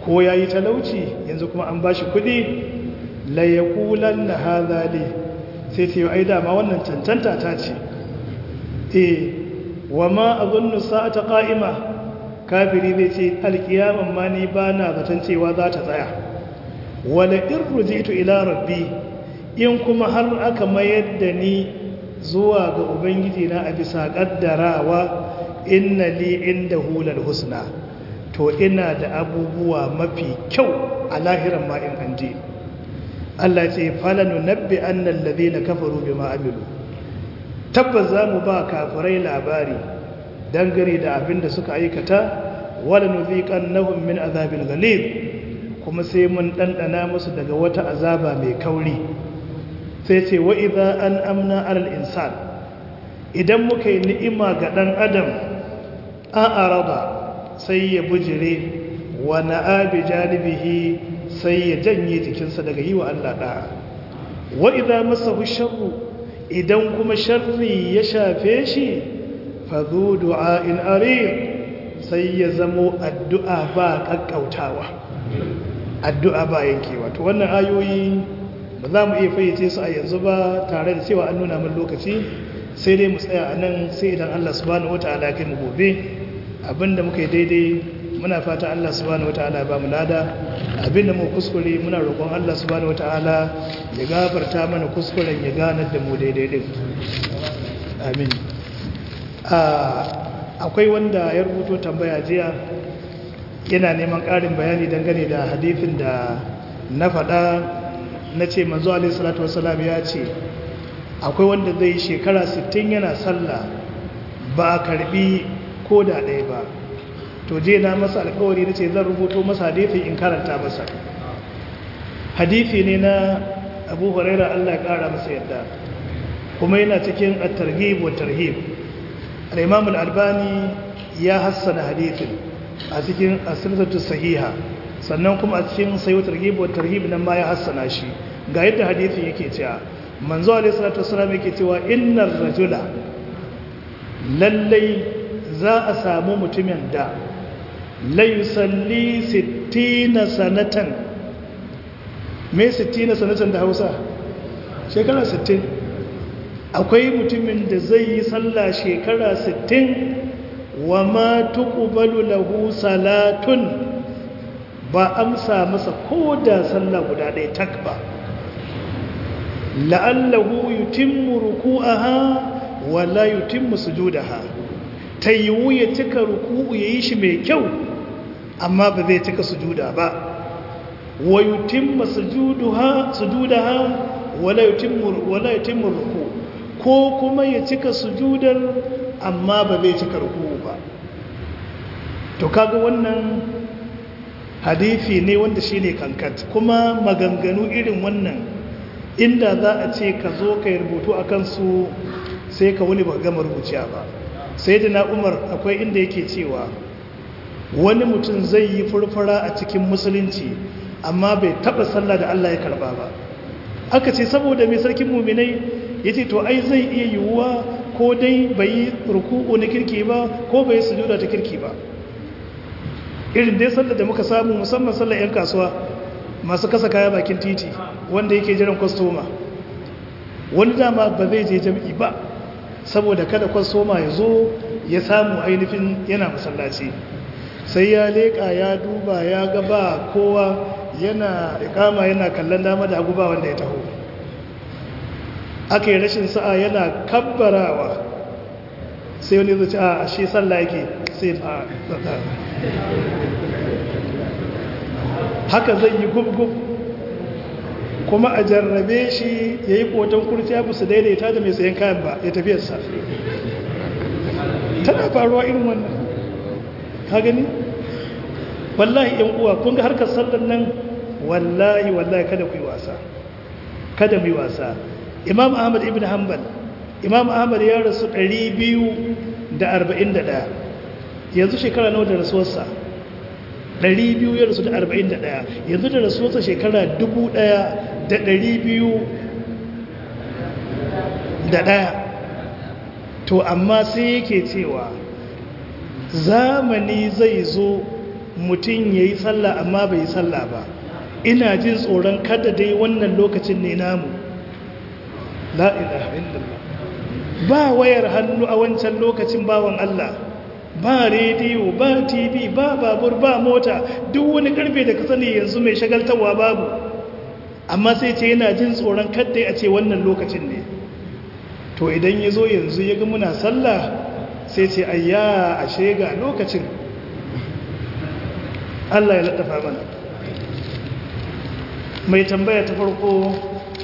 ko ya yi talauci yanzu kuma an ba shi kudi layakulan na hazali sai ce ai dama wannan cancanta ta ce e wa ma a zunnu sa'ata ƙa'ima kafiri zai ce alkiyaman ma ni ba na zaton cewa za ta tsaya wala in rujitu ila rabbi in kuma har aka mayar da ni zuwa ga ubangiji na a bisa kaddarawa inna li inda hulal husna to ina da abubuwa mafi kyau a lahiran ma in anje Allah ce falanu nabbi annal ladina kafaru bima amilu tabbas zamu ba kafirai labari dangane da abin da suka aikata wala nuziqannahum min azabil ghalib kuma sai mun dandana musu daga wata azaba mai kauri sai ce wa idza an amna alal insan idan muka yi ni'ima ga dan adam a arada sai ya bujire wa na'abi janibihi sai ya janye jikinsa daga yi wa Allah da'a wa idza masahu sharru idan kuma sharri ya shafe shi fa zu du'a'in arid sai ya zamo addu'a ba kakkautawa addu'a ba yankewa to wannan ayoyi ba za mu iya fayyace su a yanzu ba tare da cewa an nuna min lokaci sai dai mu tsaya a nan sai idan Allah subhanahu wata'ala kai mu gobe abinda muka yi daidai muna fata Allah subhanahu wata'ala ba mu lada abinda mu kuskure muna roƙon Allah subhanahu wata'ala ya gafarta mana kuskuren ya ganar da mu daidai din amin akwai wanda ya rubuto tambaya jiya yana neman ƙarin bayani dangane da hadithin da na faɗa na ce manzo alaihi salatu wasalam ya ce akwai wanda zai shekara 60 yana sallah ba a karbi ko da ɗaya ba to je na masa alkawari na ce zan rubuto masa hadithi in karanta masa hadithi ne na abu huraira allah ƙara masa yadda kuma yana cikin at-targhib wa tarhib al-imam al-albani ya hassana hadithin a cikin asiratu sahiha sannan kuma a cikin sayo targhib wa tarhib nan ma ya hassana shi ga yadda hadithin yake cewa manzo alaihi salatu wasallam yake cewa innar rajula lallai za a samu mutumin da la yusalli 60 sanatan me 60 sanatan da Hausa shekara 60 akwai mutumin da zai yi sallah shekara 60 wa ma tuqbalu lahu salatun ba amsa masa ko da sallah guda ɗaya tak ba la'allahu yutimmu ruku'aha wa la yutimmu sujudaha tayyu ya cika ruku'u yayi shi mai kyau amma ba zai cika sujuda ba wa yutimmu sujudaha sujudaha wa la yutimmu wa la yutimmu ruku ko kuma ya cika sujudar amma ba zai cika ruku'u ba to kaga wannan hadisi ne wanda shine kankat kuma maganganu irin wannan inda za a ce ka zo ka yi rubutu a kansu sai ka wani ba gama rubuciya ba sai da na umar akwai inda yake cewa wani mutum zai yi furfura a cikin musulunci amma bai taba sallah da Allah ya karba ba aka ce saboda mai sarkin muminai ya ce to ai zai iya yiwuwa ko dai bai yi ruku'u na kirki ba ko bai yi sujuda ta kirki ba irin dai sallar da muka samu musamman sallar 'yan kasuwa masu kasa kaya bakin titi wanda yake jiran kwastoma wani dama ba zai je jam'i ba saboda kada kwastoma ya zo ya samu ainihin yana masallaci sai ya leƙa ya duba ya gaba kowa yana ikama yana kallon dama da hagu ba wanda ya taho aka yi rashin sa'a yana kabbarawa sai wani zuci a shi sallah yake sai a haka zai yi gub-gub kuma a jarrabe shi ya yi koton kurciya ba su daidaita da mai sayan kayan ba ya tafiyarsa tana faruwa irin wannan ka gani wallahi yan uwa kun ga harkar sallar nan wallahi wallahi kada ku yi wasa kada mu yi wasa imam ahmad ibn hanbal imam ahmad ya rasu 241 yanzu shekara nawa da rasuwarsa 200 ya rasu da 41 yanzu da rasuwarsa shekara 1200 da ɗaya to amma sai yake cewa zamani zai zo mutum ya yi sallah amma bai yi sallah ba ina jin tsoron kada dai wannan lokacin ne namu la ilaha illallah ba wayar hannu a wancan lokacin bawan Allah ba rediyo ba tv ba babur ba mota duk wani karfe da ka sani yanzu mai shagaltarwa babu amma sai ce yana jin tsoron kadda a ce wannan lokacin ne to idan ya zo yanzu ya ga muna sallah sai ce ayya ashe ga lokacin Allah ya laɗafa mana mai tambaya ta farko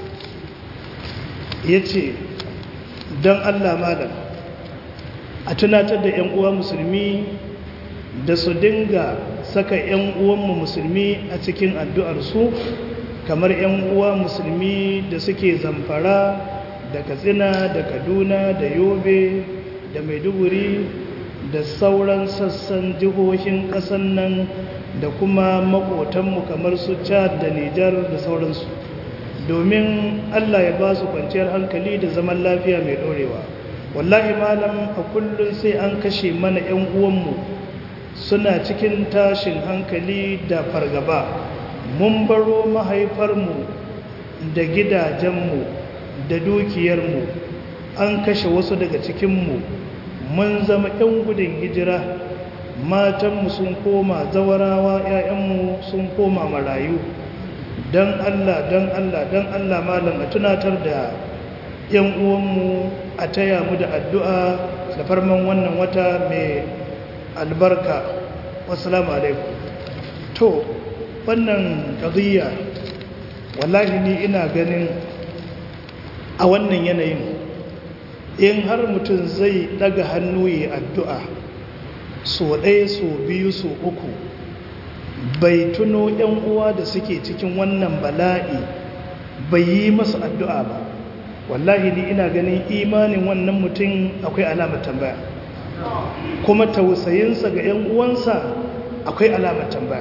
ya ce don Allah malam a tunatar da 'yan uwa musulmi da su dinga saka 'yan uwanmu musulmi a cikin addu'arsu kamar 'yan uwa musulmi da suke zamfara da katsina da kaduna da yobe da maiduguri da sauran sassan jihohin ƙasan nan da kuma makotanmu kamar su chad da nijar da sauransu domin allah ya ba su kwanciyar hankali da zaman lafiya mai ɗorewa wallahi malam a kullum sai an kashe mana 'yan uwanmu suna cikin tashin hankali da fargaba mun baro mahaifarmu da gidajenmu da dukiyarmu an kashe wasu daga cikinmu mun zama 'yan gudun hijira matanmu sun koma zawarawa 'ya'yanmu sun koma marayu don allah don allah don allah malam a tunatar da 'yan uwanmu a taya mu da addu'a da farman wannan wata mai albarka wasu alaikum to wannan ƙaziyya wallahi ni ina ganin a wannan yanayin in har mutum zai daga hannu yi addu'a so ɗaya so biyu so uku bai tuno ‘yan uwa da suke cikin wannan bala'i bai yi masu addu'a ba wallahi ni ina ganin imanin wannan mutum akwai alamar tambaya kuma tausayinsa ga ‘yan uwansa akwai alamar tambaya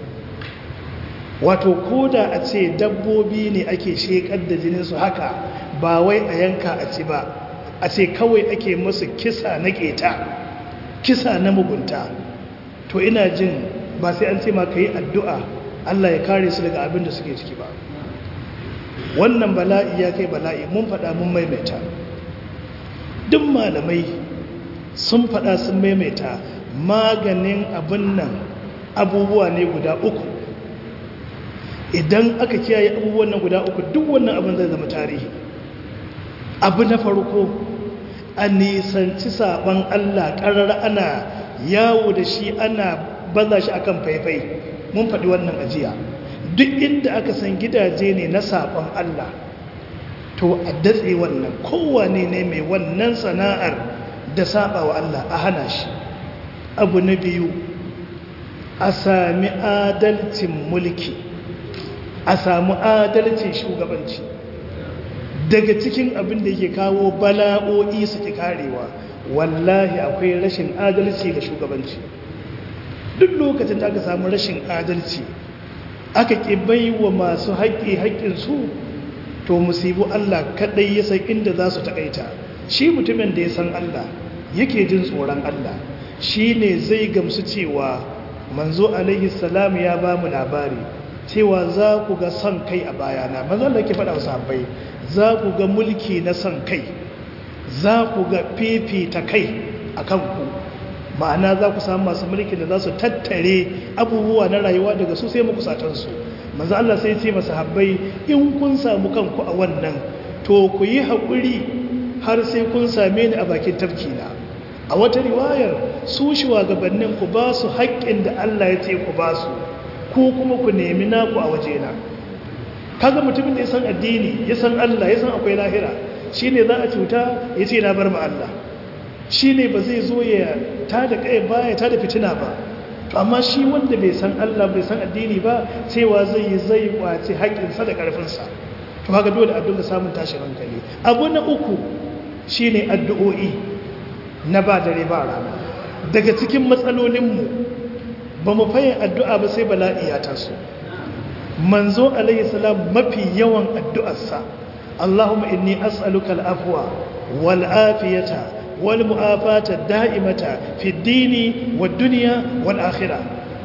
wato ko da a ce dabbobi ne ake shekar da jininsu haka ba wai a yanka a ci ba a ce kawai ake masu kisa na keta kisa na mugunta to ina jin ba sai an ce ma ka yi addu'a Allah ya kare su daga abin da suke ciki ba wannan bala'i ya kai bala'i mun faɗa mun maimaita duk malamai sun faɗa sun maimaita maganin abin nan abubuwa ne guda uku idan aka kiyaye abubuwan nan guda uku duk wannan abin zai zama tarihi abu na farko a nisanci saban Allah ƙarar ana yawo da shi ana baza shi akan faifai mun faɗi wannan ajiya duk inda aka san gidaje ne na saban Allah to a datse wannan kowane ne mai wannan sana'ar da saba wa Allah a hana shi abu na biyu a sami adalcin mulki a samu adalcin shugabanci daga cikin abin da yake kawo bala'o'i su ki karewa wallahi akwai rashin adalci ga shugabanci duk lokacin da aka samu rashin adalci aka ƙi bai wa masu haƙƙi haƙƙinsu to musibu Allah kaɗai ya san inda za su taƙaita shi mutumin da ya san Allah yake jin tsoron Allah shi ne zai gamsu cewa manzo alaihi salam ya ba mu labari cewa za ku ga son kai a bayana manzo Allah ke faɗa wa sahabbai za ku ga mulki na son kai za ku ga fifita kai a kanku ma'ana za ku samu masu mulki da za su tattare abubuwa na rayuwa daga su sai makusatansu manzo Allah sai ce masa habbai in kun samu kanku a wannan to ku yi haƙuri har sai kun same ni a bakin tafkina a wata riwayar su shugabannin ku ba su haƙƙin da Allah ya ce ku ba su ko kuma ku nemi naku a wajena kaga mutumin da ya san addini ya san Allah ya san akwai lahira shine za a cuta ya ce na bar ma Allah shine ba zai zo ya tada kai ba ya tada fitina ba to amma shi wanda bai san Allah bai san addini ba cewa zai yi zai kwace haƙƙinsa da ƙarfinsa to haka dole a dinga samun tashin hankali abu na uku shine addu'o'i na ba dare ba rana daga cikin matsalolinmu ba mu fayin addu'a ba sai bala'i ya taso manzo alayhi salam mafi yawan addu'arsa Allahumma inni as'aluka al-afwa wal afiyata wal mu'afata da'imata fi dini wad dunya wal akhirah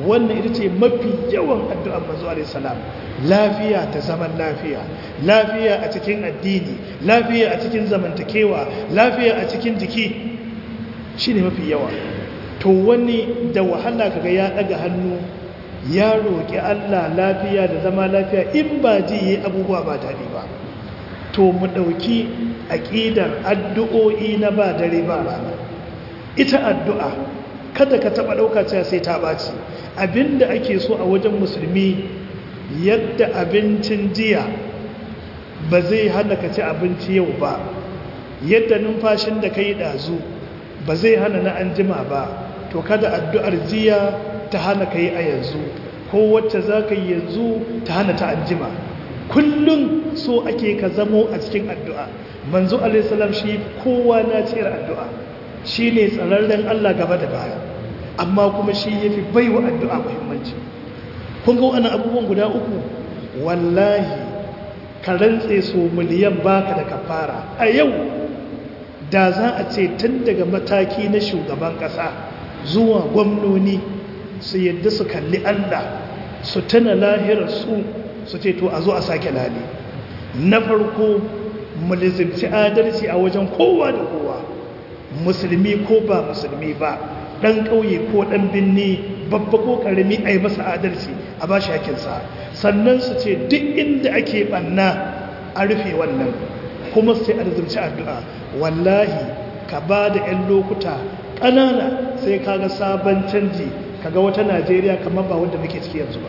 wannan ita ce mafi yawan addu'ar manzo alaihi salam lafiya ta zaman lafiya lafiya a cikin addini lafiya a cikin zamantakewa lafiya a cikin jiki shine mafi yawa to wani da wahala kaga ya daga hannu ya roƙi Allah lafiya da zama lafiya in ba ji yi abubuwa ba daɗi ba to mu ɗauki aƙidar addu'o'i na ba dare ba rana ita addu'a kada ka taɓa ɗauka cewa sai ta ɓaci abinda ake so a wajen musulmi yadda abincin jiya ba zai hana ka ci abinci yau ba yadda numfashin da ka yi ɗazu ba zai hana na an jima ba to kada addu'ar jiya ta hana ka yi a yanzu ko wacce za ka yi yanzu ta hana ta an jima kullum so ake ka zamo a cikin addu'a manzo alaihissalam shi kowa na ciyar addu'a shi ne tsararren Allah gaba da baya amma kuma shi ya fi baiwa addu'a muhimmanci kun ga wani abubuwan guda uku wallahi ka rantse so miliyan baka da kafara a yau da za a ce tun daga mataki na shugaban ƙasa zuwa gwamnoni su yadda su kalli Allah su tana lahirar su su ce to a zo a sake lali na farko mulzimci adalci a wajen kowa da kowa musulmi ko ba musulmi ba ɗan ƙauye ko ɗan binni babba ko ƙarami a yi masa adalci a ba shi hakinsa sannan su ce duk inda ake ɓanna a rufe wannan kuma su ce arzimci addu'a wallahi ka ba da 'yan lokuta ƙanana sai kaga sabon canji kaga wata najeriya kamar ba wanda muke ciki yanzu ba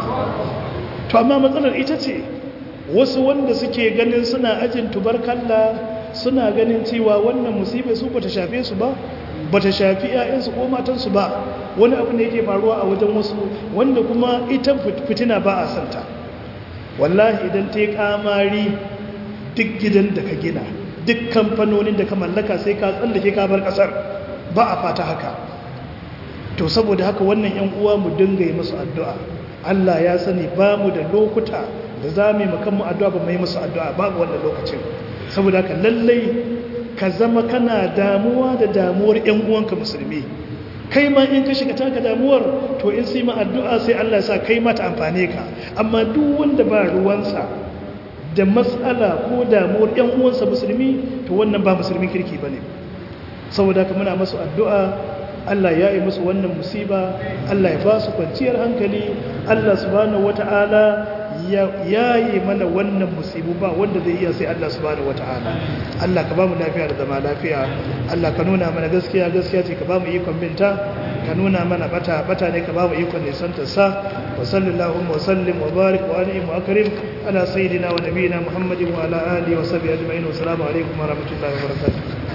to amma matsalar ita ce wasu wanda suke ganin suna ajin tubarkalla suna ganin cewa wannan musibai su bata shafe su ba bata shafi 'ya'yansu ko matansu ba wani abu ne yake faruwa a wajen wasu wanda kuma ita fitina ba a santa wallahi idan ta yi kamari duk gidan da ka gina duk kamfanonin da ka mallaka sai ka tsallake ka bar kasar ba a fata haka to saboda haka wannan yan uwa mu dinga yi musu addu'a Allah ya sani ba mu da lokuta da za mu yi makanmu addu'a ba mu yi musu addu'a babu wannan lokacin saboda haka lallai ka zama kana damuwa da damuwar yan uwanka musulmi kai ma in ka shiga taka damuwar to in sai ma addu'a sai Allah ya sa kai ma ta amfane ka amma duk wanda ba ruwansa da matsala ko damuwar yan uwansa musulmi to wannan ba musulmin kirki bane saboda haka muna masu addu'a Allah ya yi musu wannan musiba Allah ya ba su kwanciyar hankali Allah subhanahu wata'ala ya yi mana wannan musibu ba wanda zai iya sai Allah subhanahu wata'ala Allah ka ba mu lafiya da zama lafiya Allah ka nuna mana gaskiya gaskiya ce ka ba mu ikon binta ka nuna mana bata bata ne ka ba mu ikon nisantar sa wa sallallahu wa sallim wa barik wa an'im wa akrim ala sayyidina wa nabiyina muhammadin wa ala alihi wa sahbihi ajma'in wa assalamu alaikum wa rahmatullahi wa barakatuh